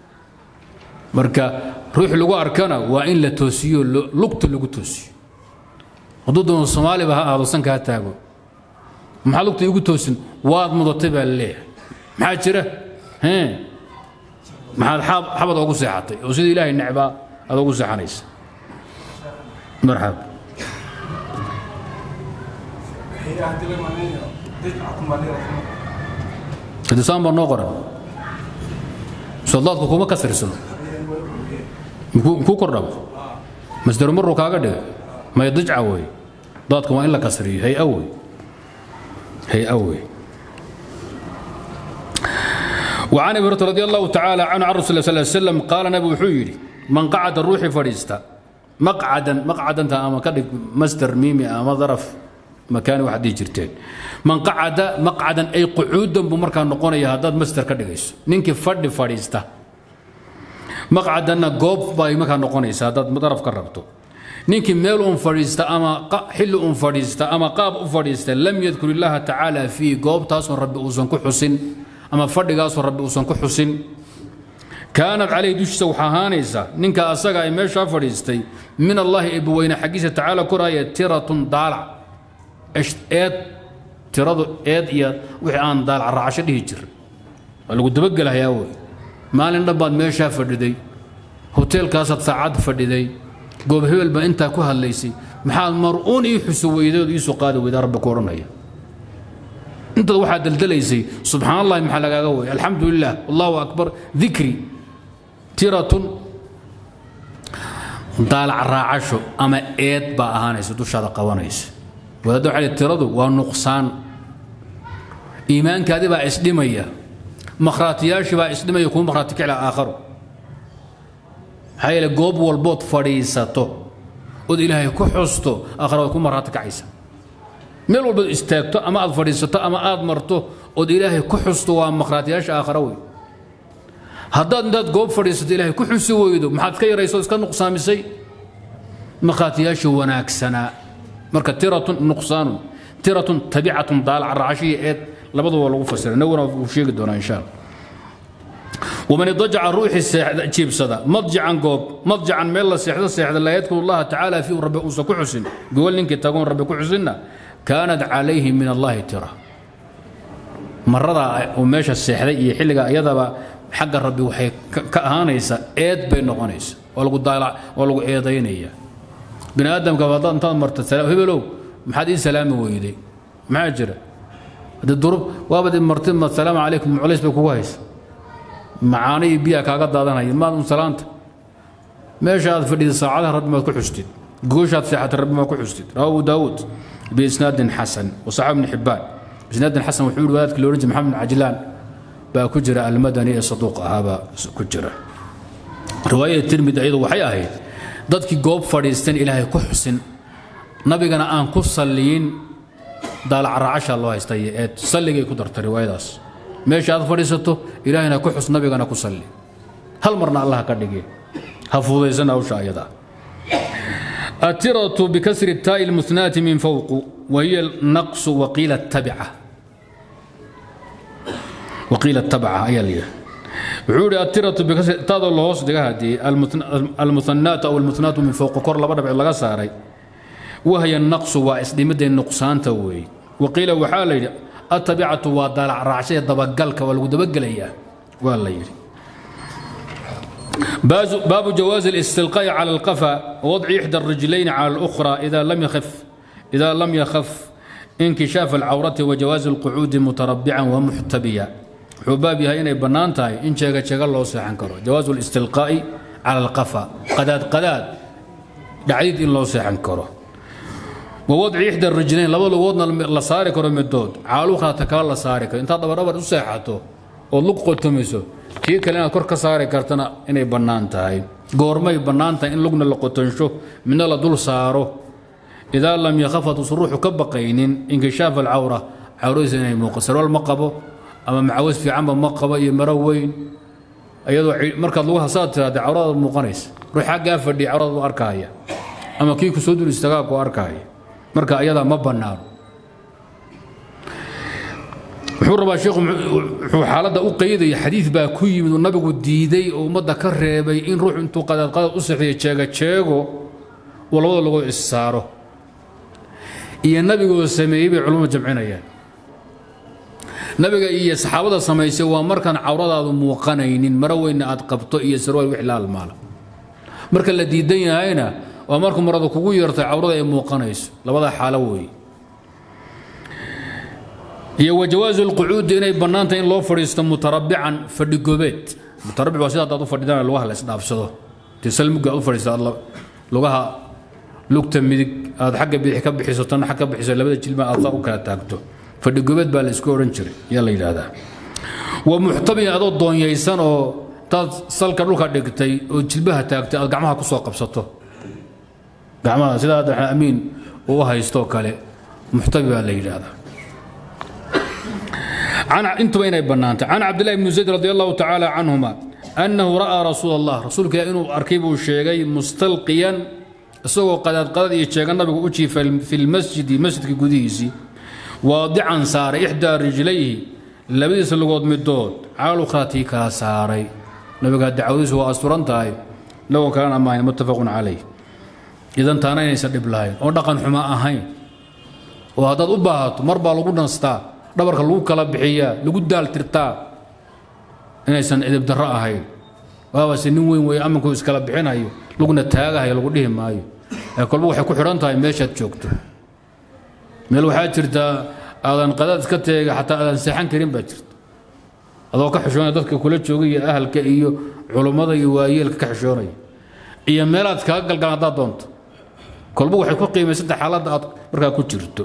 marka ruux lagu arkana waa in la toosiyo lugta lagu toosiyo hadduu doono soomaaliba ha aado sanka ha taago maxaa lugta igu toosin waad mudatay baa laleeyahay maxaa jira maxaad xabad oogu seexatay oo sida ilaahay necbaa aad ogu seexanaysa marxab hadisaan baa noo qoran soldaadku kuma kasrirsano ku kordhabo masdar maruu kaaga dhiga may dijca wey daadka waa in la kasriyo hay wey hay wey وعن ابي هريره رضي الله تعالى عنه عن رسول الله صلى الله عليه وسلم قال نبي وحيري من قعد الروح فريستا مقعدا مقعدا انت اما كدق مصدر ميمي اما ظرف مكان واحد جرتين من قعد مقعدا اي قعودا بمركا نقونيا هداد مصدر كدغيس نينكي فدي فريستا maqcadanna goob bay markaa noqonaysa haddaad daraf ka rabto ninkii meel un fadhiista ama xilli un fadhiista ama qaab u fadhiista lam yadkur illaaha tacaala fii goobtaasoo rabbi uusan ku xusin ama fadhigaasoo rabbi uusan ku xusin kaanad calayhi dushiisa waxaa ahaanaysa ninka asaga ay meeshaa fadhiistay min allaahi eebbaweyne xaggiisa tacaala koraya tiratun daalac eed tiradu eed iyo wixii aan daalac raacasho dhihi jira waa lagu dabagelahayaa wey maalin dhan baad meeshaa fadhiday hoteelkaasaad saacad fadhiday goob hebel baa intaa ku hadlaysay maxaad mar-uun ii xuso weyday ood iisoo qaadi weydaa rabbi ku odhanaya intaad waxaad daldalaysay subxaan allahi maxaa lagaaga way alxamdu lilah allahu akbar dikri tiratun daalac raacasho ama eed baa ahaanaysa dushaada qabanaysa wadaadda waxaa tiradu waa nuqsaan iimaankaadi baa isdhimaya makhraatiyaashii baa isdhimaya kuma makhraati kicla aakharo maxaa yeele goob walbood fadhiisato ood ilaahay ku xusto aakhara waad ku makhraati kacaysa meel walbood istaagto ama aad fadhiisato ama aad marto ood ilaahay ku xusto waa makhraatiyaasha aakhara wey haddaad intaad goob fadhiisato ilaahay ku xusi weydo maxaad ka yarayso iska nuqsaamisay makhraatiyaasha wanaagsanaa marka tiratun nuqsaanun tiratun tabicatun daalac raacashiya eed labaduba lagu fasira naguna wuu sheegi doonaa insha allah ومن اضطجع روح جيب صدا مضجعا قوب مضجعا ميلا سيحدة سيحدة لا يذكر الله تعالى فيه رب أوسى كحسن قول لك تقول رب كحسن كانت عليه من الله ترى maradaa uu meesha seexday iyo xilliga iyadaba xagga rabbi waxay ka ahaanaysaa eed bay noqonaysa oo lagu daalac oo lagu eedaynaya bini aadamka haddaad intaad marta hebelow maxaad ii salaami weyday maxaa jira haddii durub waabad marti ma salaamu calaykum culays bay kugu haysa macaano iyo biyaa kaaga daadanaya maad un salaanta meesha aad fadhida saacadaha rabbi maad ku xustid gooshaad seexatay rabbi maad ku xustid rawa abu daawuud biisnaadin xasan wasaxab ibni xibbaan isnaadin xasan wuxuu yihi wadaadkii loohan jiray maxamed bin cajlaan baa ku jira almadani ee saduuq ahaabaa ku jira riwaayada tirmidi iyadu waxay ahayd dadkii goob fadhiistan ilaahay ku xusin nabigana aan ku salliyin daalacraacashaa loo haystay ee salligay ku dartay riwaayadaas meesha aad fadhiisato ilaahayna ku xus nabigana ku salli hal marna allah ka dhigi ha fududaysana hawsha ayadaa الترة بكسر التاء المثناة من فوق وهي النقص وقيل التبعة وقيل التبعة أي اللي وحوري الترة بكسر تاء اللهوس دي المثنات أو المثنات من فوق كور لبدا بعد لغا ساري وهي النقص واسدمد النقصان توي وقيل وحال التبعة ودلع رعشية دبقلك والودبقلية والله يري باب جواز الاستلقاء على القفا ووضع إحدى الرجلين على الأخرى إذا لم يخف إذا لم يخف انكشاف العورة وجواز القعود متربعا ومحتبيا حبابها إن بنانتاي إن شاء شاء الله سيحن كرو جواز الاستلقاء على القفا قداد قداد دعيد إن الله سيحن كرو ووضع إحدى الرجلين لو وضنا لصاري كرو مدود على الأخرى تكال لصاري كرو انت دبر دبر سيحته ولق قلتمسو kii kale inaad kor ka saari kartana inay bannaan tahay goormay bannaan tahay in lugna la qotansho midna la dul saaro idaa lam yakhaf haduusan ruuxu ka baqaynin inkishaaf alcawra cawradiisa inay muuqo sarwaal ma qabo ama macawas fiicanba ma qabo iyo maro weyn iyadoo markaad lagu hasaad tiraada cawradaad muuqanaysa ruux xaggaa fadhiya cawradaad u arkaaya ama kii ku soo dul istaagaa ku arkaaya marka ayadaa ma bannaano wuxuu rabaa sheekhu wuxuu xaaladda u qaydaya xadiid baa ku yimid uu nabigu diiday oo ummadda ka reebay in ruux intuu qadaad qadaad u sexiyo jeega jeego uu labada lagoo issaaro iyo nabigoo sameeyey bay culummadu jamcinayaan nabiga iyo saxaabada samaysay waa markaan cawradaadu muuqanaynin maro weynna aad qabto iyo sarwaal wix la almaala marka la diidan yahayna waa markuu marada kugu yeertay cawrada ay muuqanayso labada xaalo weeye iyo wajawaazu lqucuudi inay bannaantahay in loo fadhiisto mutarabican fadhigobeed mutarabic waa sida haddaad u fadhidaan lugaha la isdhaafsado dee salmuga aad u fadhiisto aad lugaha lugta midig aad xagga bidix ka bixiso tan xag ka bixiso labada jilma aad saa u kala taagto fadhigobeed baa la isku odhan jiray yaa la yidhaahdaa wa muxtabin adoo doonyaysan oo taad salka dhulka dhigtay oo jilbaha taagtay aad gacmaha ku soo qabsato gacmaha sidaa hadda amiin uu haysto kale muxtabi baa la yidhaahdaa عن انتم اين بنانت عن عبد الله بن زيد رضي الله تعالى عنهما انه راى رسول الله رسولك انه اركبه شيغي مستلقيا اسوق قد قد يشيغ النبي وجي في المسجد مسجد قديسي واضعا صار احدى رجليه لبديس لغود مدود على الاخرى كلا ساري نبي قد دعوده واسرنتاي لو كان امان متفق عليه اذا تانا يسدب لاين او دقن حما اهين وهذا ubaahato mar baa lagu dhanstaa dhabarka lagu kala bixiyaa lagu daaltirtaa inaysan edib darro ahayn waabase nin weyn weeye amankuu iskala bixinayo laguna taagahayo lagu dhihi maayo ee kolba waxay ku xidhan tahay meeshaad joogto meel waxaa jirtaa aadan qadaad iska teega xataa aadan seexan karin baa jirta adoo ka xishoonaya dadka kula jooga iyo ahalka iyo culummada iyo waayeelka ka xishoonaya iyo meelaad kaga galgalan haddaad doonto kolba waxay ku qiimaysanta xaaladda aad markaa ku jirto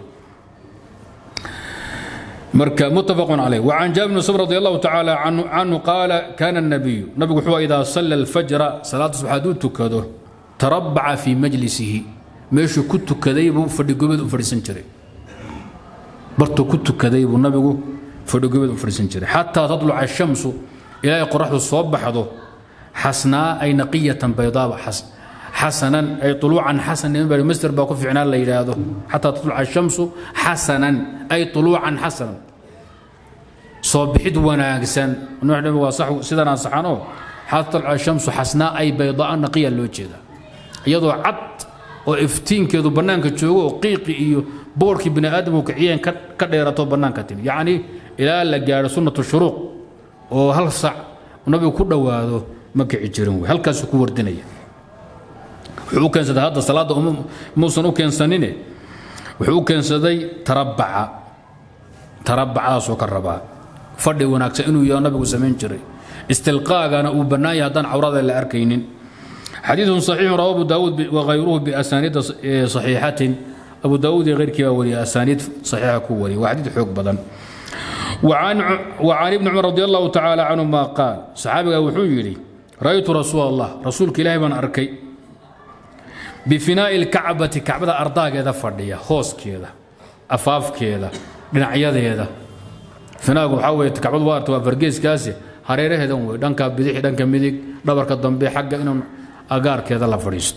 مركا متفق عليه وعن جابر بن سمر رضي الله تعالى عنه, عنه قال كان النبي نبي هو إذا صلى الفجر صلاة الصبح تكده تربع في مجلسه ماشي كنت كذيب فدي قبد فرسن جري برتو كنت كذيب النبي فدي قبد فرسن جري حتى تطلع الشمس إلى قرح الصبح حضو حسناء أي نقية بيضاء حسن حسنا أي طلوعا حسنا ينبغي مستر باقو في عنان ليلة هذا حتى تطلع الشمس حسنا أي طلوعا حسنا صبحت وناقسا نحن وصح سيدنا صحانو حتى تطلع الشمس حسناء أي بيضاء نقية اللوجه يضو عط oo iftiinkeedu bannaanka joogo oo qiiqi iyo boorkii bini aadamku kiciyeen ka dheerato bannaanka timi yacni ilaa la gaadho sunnatu shuruuq oo hal sac nabigu ku dhowaado ma kici jirin wey halkaasuu ku wardinaya wuxuu u keensaday hadda salaadda muusan u keensanine wuxuu u keensaday tarabbaca tarabbacdaasuu ka rabaa fadhi wanaagsan inuu yaho nabigu samayn jiray istilqaagana uu bannaan yahay haddaan cawrada la arkaynin xadiiث صaxiix rawa abu daawuud wغayruhu biasaniida صaxiixatin abu daawuud iyo غeyrkii baa wariya asaaniid صaxiixa ku wariya waa xadiid xoog badan وcan ibni cumar radi allahu tacaala canهuma qaal saxaabiga wuxuu yidhi ra'aytu rasuul allah rasuulka ilaahi baan arkay bifinaa'i اlkacbati kacbada ardaageeda fadhiya hooskeeda afaafkeeda dhinacyadeeda finaagu waxaa weye kacbadu waa arta waa fargeeskaasi hareeraheedan wey dhanka bidixi dhanka midig dhabarka dambe xagga inuu agaarkeeda la fadhiisto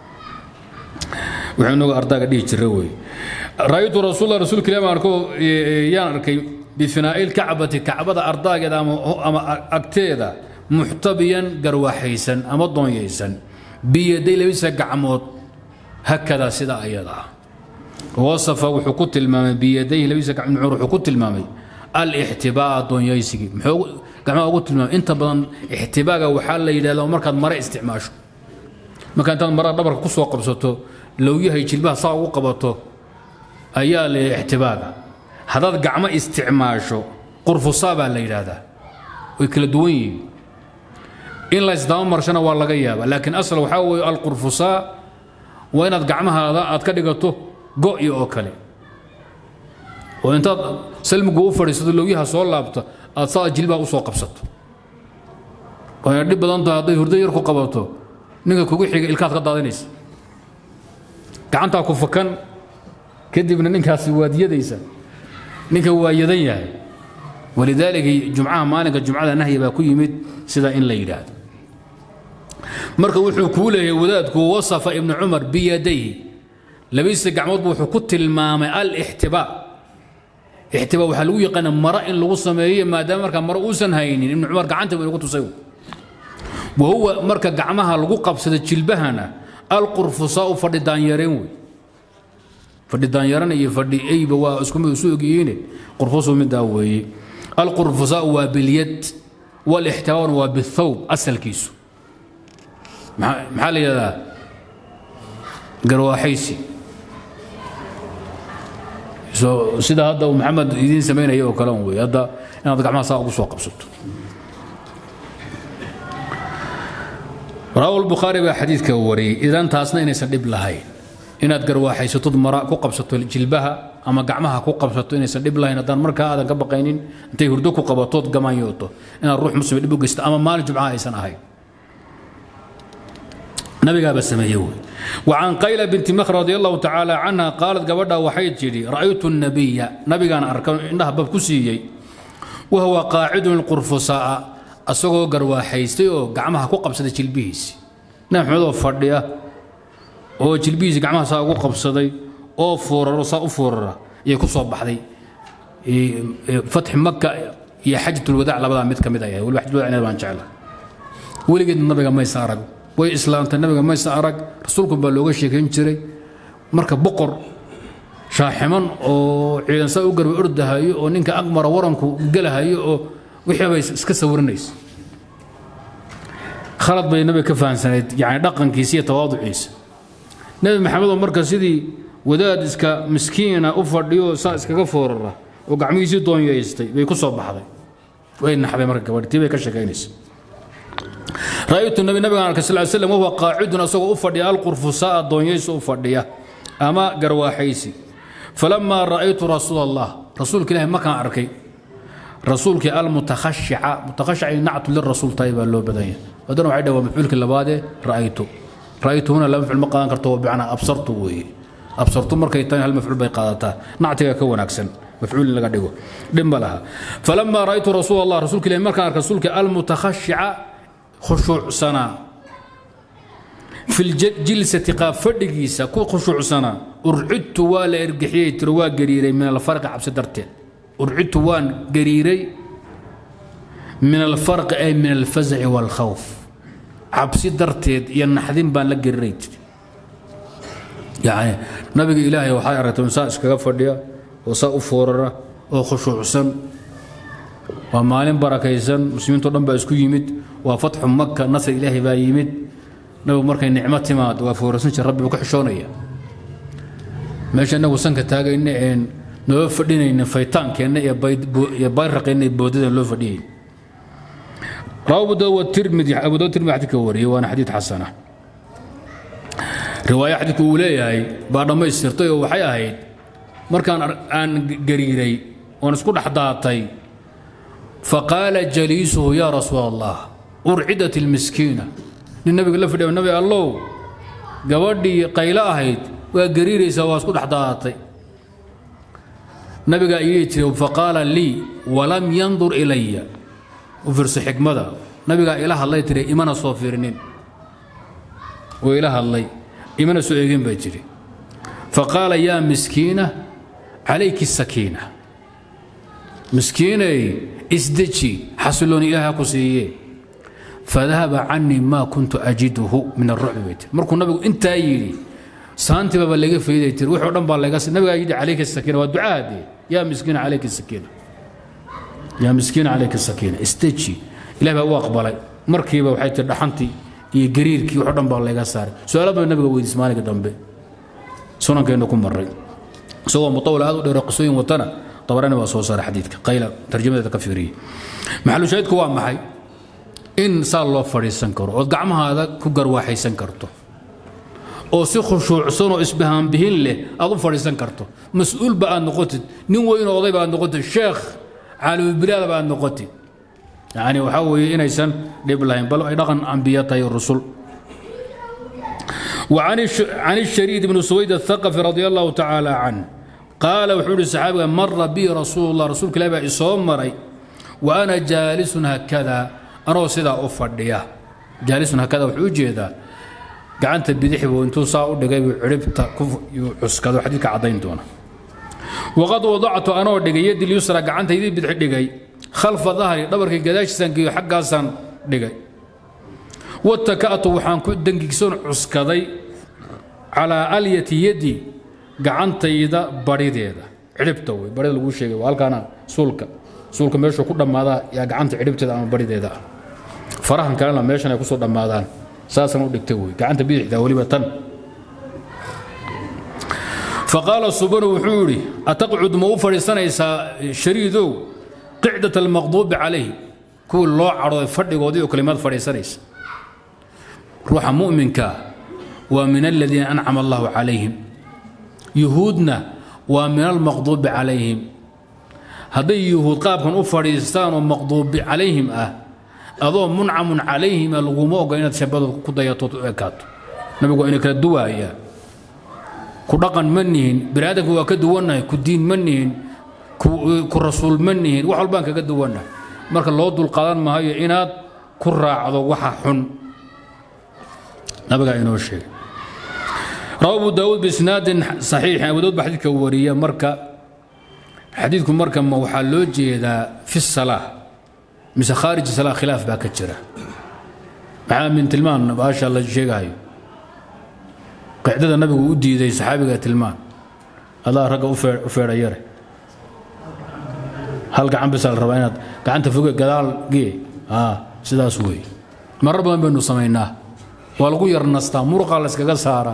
wuxuu inagu ardaaga dhihi jira wey ra'aytu rasuul rasuulka ilahi baan arko yaan arkay bifinaa'i lkacbati kacbada ardaageeda ama agteeda muxtabiyan garwaxaysan ama doonyaysan biyaday labisa gacmood hakadaa sida ayada ah wasafa wuxuu ku tilmaamay biyadayhi labisa gacmood wuxuu ku tilmaamay alixtibaa'a doonyaysigii muxuu gacmaha ugu tilmaamay inta badan ixtibaaga waxaa la yidhahdaa markaad mare isticmaasho marka intaad marada dhabarka ku soo qabsato lowyahay jilbaha saa ugu qabato ayaa la ixtibaaga haddaad gacmo isticmaasho qurfusaa baa la yidhaahdaa way kala duwan yihiin in la isdaba marshana waa laga yaabaa laakiin asal waxaa weeye alqurfusaa waa inaad gacmahaada aad ka dhigato go'i oo kale oo intaad salmigu u fadhiisato lowyaha soo laabto aad saa jilbaha u soo qabsato wayna dhib badan tahay hadday hurdo yar ku qabato ninka kugu xiga ilkaad ka daadinaysa gacantaa ku fakan kadibna ninkaasi waad yadaysa ninka waa yadan yahay walidaalika jumcaha maalinka jumcada nahyi baa ku yimid sida in la yidhaahdo marka wuxuu kuu leeyahay wadaadku wasafa ibnu cumar biyadayhi labadiisa gacmoodbu wuxuu ku tilmaamay alixtibaa ixtibaa waxaa lagu yaqaana maro in lagu sameeyo maadaama markaa maro uusan haynin ibnu cumar gacanta buu inagu tusay wahuwa marka gacmaha lagu qabsada jilbahana alqurfusaau fadhi daanyareen wey fadhi daanyaran iyo fadhi eyba waa isku mid isu ogyihiine qurfusu midaa weeye alqurfusaau waa bilyad walixtibaabna waa bithawb asalkiisu maxaa la yidhahdaa garwaaxaysi sida hadda uu maxamed idiin samaynaya oo kale wey hadda inaad gacmaha saa ugu soo qabsato rawahu lbukhaari baa xadiidka wariyey idan taasna inaysan dhib lahayn inaad garwaaxaysatod mara ku qabsato jilbaha ama gacmaha ku qabsato inaysan dhib lahayn haddaan markaa aadan ka baqaynin intay hurdo ku qabatood gamaanyooto inaad ruux muslima dhib u geysto ama maalin jumcaha aysan ahayn nabigaaba sameeye wey وعن قيلة بنت مخر رضي الله تعالى عنها قالت قبضها وحيد جدي رأيت النبي نبي كان أركان إنها بكسيي وهو قاعد القرفصاء أسوغو قروا حيستي قعمها كو قبصة جلبيس نعم حمد فردية oo jilbihiisa gacmaha saa ugu qabsaday oo fooraro saa u foorara iyo ku soo baxday fatxi maka iyo xajatulwadaac labadaa mid ka mid ay ahayd waliba xajatulwadaac baan jecla weligeed nabiga maysa arag way islaamtay nabiga maysa arag rasuulku baa looga sheekayn jiray marka boqor shaaximan oo ciidan saa u garba ordahayo oo ninka aqmara waranku gelahayo oo wixii bay iska sawirinaysa khalad bay nabiga ka fahamsanayd yani dhaqankiisa iyo tawaaduciisa nebi maxamedoo marka sidii wadaad iska miskiina u fadhiyo saa iskaga foorara oo gacmihiisii doonyaystay bay ku soo baxday way naxday marka gabadhi tii bay ka sheekaynaysa ra'aytu nabi nabigan arkay sal slam wahuwa qaacidun asagoo u fadhiya alqurfusaa doonyaysi u fadhiya ama garwaaxaysi falamaa ra'aytu rasuul allah rasuulka ilahi markaan arkay rasuulkii almutakhashica mutakhashica nactu lirasuul tahay baa loo badan yahay haddana waxay dhawaa mafcuulkii labaadee ra'aytu ra'aytu huna laba mafcuul ma qaadan karto bimacnaa absartu weeye absartu markay tahay hal mafcuul bay qaadataa nactiga ka wanaagsan mafcuul in laga dhigo dhib ma laha falamaa ra'aytu rasuul allah rasuulka ilahi markaan arkay rasuulkii almutakhashica khushuucsanaa fi ljilsati qaab fadhigiisa ku khushuucsanaa urcidtu waa la ergixiyey tiro waa gariiray min alfarqi cabsi darteed urcidtu waan gariiray min alfarqi ay min alfazaci waalkhawf cabsi darteed iyo naxdin baan la gariiray jiri yacni nabiga ilaahay waxay aragtay saa iskaga fadhiya oo saa u foorara oo khushuucsan waa maalin barakaysan muslimiintao dhan baa isku yimid waa fatxu maka nasr ilaahay baa yimid nabigu markay nicmo timaad waa foorarsan jir rabbi buu ka xishoonaya meesha inagu sanka taagayna een noo fadhinayna faytaankeenna iyo bayraqeenna iyo boodadeen loo fadhiyayn rawa abu daawud tirmidi abu daawud tirmidi xadiidka wariyey waana xadiid xasana riwaayo xadiidku uu leeyahay baa dhammaystirtay oo waxay ahayd markaan aan gariiray oon isku dhex daatay faqaala jaliisuhu yaa rasuul allah urcidat ilmiskiina nin nabiga la fadhiya nabi allow gabadhii qaylo ahayd waa gariiraysaa waa isku dhex daatay nabigaa ii jiray faqaala lii walam yandur ilaya u fiirsa xikmada nabigaa ila hadlay tiri imana soo fiirinin oo ila hadlay imana soo eegin baa jiri faqaala yaa miskiina calayki sakiina miskiinay isdeji xasilooni ilaaha ku siiye fadahaba canii maa kuntu ajiduhu min arucbi bay tiri markuu nabigu intaa yidhi saantibaba laga fayday tiri wixii o dhan baa laga nabigaa yidhi calayka sakiina waa ducaadee yaa miskiina calayka sakiina yaa miskiina calayka sakiina isteji ilaah baa u aqbalay markiiba waxay tiri dhaxantii iyo gariirkii wax o dhan baa laga saaray su-aala baa nabiga weydiis maalinka dambe sunankeenna ku maray isagoo mutawil aad u dheero qisooyin watana tabarani waa soo saaray xadiidka qayla tarjamadeeda ka fiiriyey maxalu shaahidku waa maxay in saa loo fadhiisan karo ood gacmahaada ku garwaaxaysan karto oo si khushuucsan oo isbahaanbihin leh aad u fadhiisan karto mas-uulba aad noqotid nin weynoo odayba aad noqotid sheekh caalimubilaadaba aad noqotid yacni waxaa weeye inaysan dhib lahayn bal ay dhaqan ambiya tahay rusul وعن الشريد بن سويد الثقفي رضي الله تعالى عنه قال وحول الصحابة مر بي رسول الله رسول كلابة إصوم مري وأنا جالس هكذا أنا سيدا أفرديا جالس هكذا وحوجي ذا قعنت بدحي وانتو صاعوا دقاي عربت كف عسكاد حديث عضين دونا وقد وضعت أنا دقاي يدي اليسرى قعنت يدي بدحي دقاي خلف ظهري دبرك قداش سنكي حقا سن دقاي wataka'tu waxaan ku dangiigsoon cuskaday calaa alyati yadi gacantayda barideeda cidhibta wey barida laguu sheegay waa halkaana suulka suulka meeshuu ku dhammaadaa yaa gacanta cidhibteeda ama barideeda ah farahan kalena meeshan ay kusoo dhammaadaan saasaan u dhigtay wey gacanta bidixda weliba tan faqaala subanu wuxuu yidhi ataqcud ma u fadhiisanaysaa shariidow qicdat almaqduubi calayhi kuwii loo cadhooday fadhigoodii oo kalimaad fadhiisanaysa ruuxa mu'minka waa min aladiina ancama allahu calayhim yuhuudna waa min almaqduubi calayhim hadday yuhuud qaabkan u fadhiistaan oo maqduubi calayhim ah adoo muncamun calayhima laguma oga inaad shabadood ku dayatood u ekaato nabigu waa ina kala duwaaya ku dhaqan ma nihin bini aadamka waa ka duwannahay ku diin ma nihin ku rasuul ma nihin wax walbaan kaga duwannahay marka loo dulqaadan maayo inaad ku raacdo waxa xun nabigaa inoo sheegay rawa abu daawuud biisnaadin saxiixin abu daawud baa xadiidka wariya marka xadiidku marka ma waxaa loo jeedaa fi salaa mise khaariji salaa khilaaf baa ka jira maxaa min tilmaan baasha la sheegahayo qicdada nabigu u diiday saxaabiga tilmaan adaa ragga u feedha yare hal gacan bisa la rabaa inaad gacanta foge gadaal gee sidaas weeye marar badan baynu samaynaa waa lagu yar nastaa muruqa la yskaga saaraa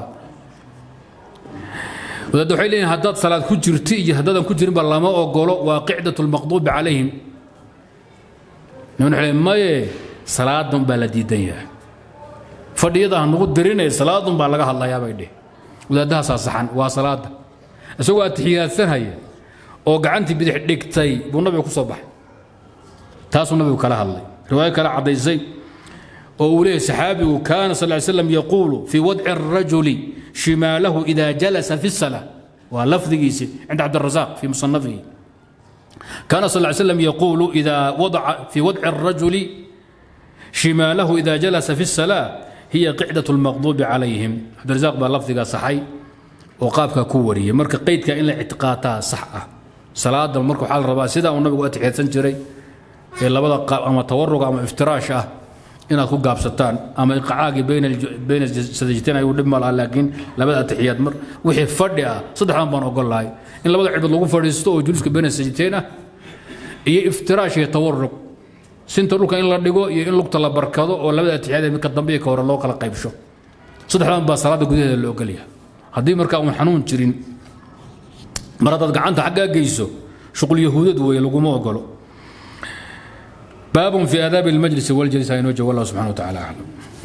wadaadda waxay leeyihin haddaad salaad ku jirto iyo haddaadan ku jirinba lama ogolo waa qicdatu lmaqduubi calayhim niman waxay leeyihin maye salaadan baa la diidan yahay fadhiyada ha nagu dirinay salaadun baa laga hadlayaa bay dheh wadaadahaasaa saxan waa salaada isagoo atixiyaadsanhaya oo gacantii bidix dhigtay buu nabiga ku soo baxay taasuu nabigu kala hadlay riwaayo kale caddaysay oo uu leeyahy saxaabigu kaana sal ly slam yaquulu fii wadci الrajuli shimaalahu ida jalasa fi الsalaa waa lafdigiisi cinda cabdirasaaq fii musanafihi kaana sal ly slam yaquulu ida wadaca fii wadci الrajuli shimaalahu ida jalasa fi الsalaa hiya qicdaة اlmaqduubi calayhim cabdirasaaq baa lafdigaa saxay oo qaabkaa ku wariyay marka qeydka in la ictiqaataa sax ah salaada marka waxaa la rabaa sidaa uu nabigu atixiyadsan jiray ee labada qaab ama tawaruga ama iftiraash ah inaad ku gaabsataan ama iqacaagii bayna sadajteen ayuu dhib ma laha laakiin labada atixiyaad mar wixii fadhi ah saddexdan baan ogol lahay in labada cirbood lagu fadhiisto oo juluuska bayna sajteen ah iyo iftiraash iyo tawarug sinta dhulka in la dhigo iyo in lugta la barkado oo labada atixiyaad midka dambe iyo ka hore loo kala qaybsho saddexdan baa salaada gudaheeda la ogolyahay haddii markaa uun xanuun jirin mar haddaad gacanta xaggaa geyso shuqul yahuudad weeye laguma ogolo baab fi aadaabi اlmajlisi wاljalisa inoo jawab allah subxana wa tacala aclam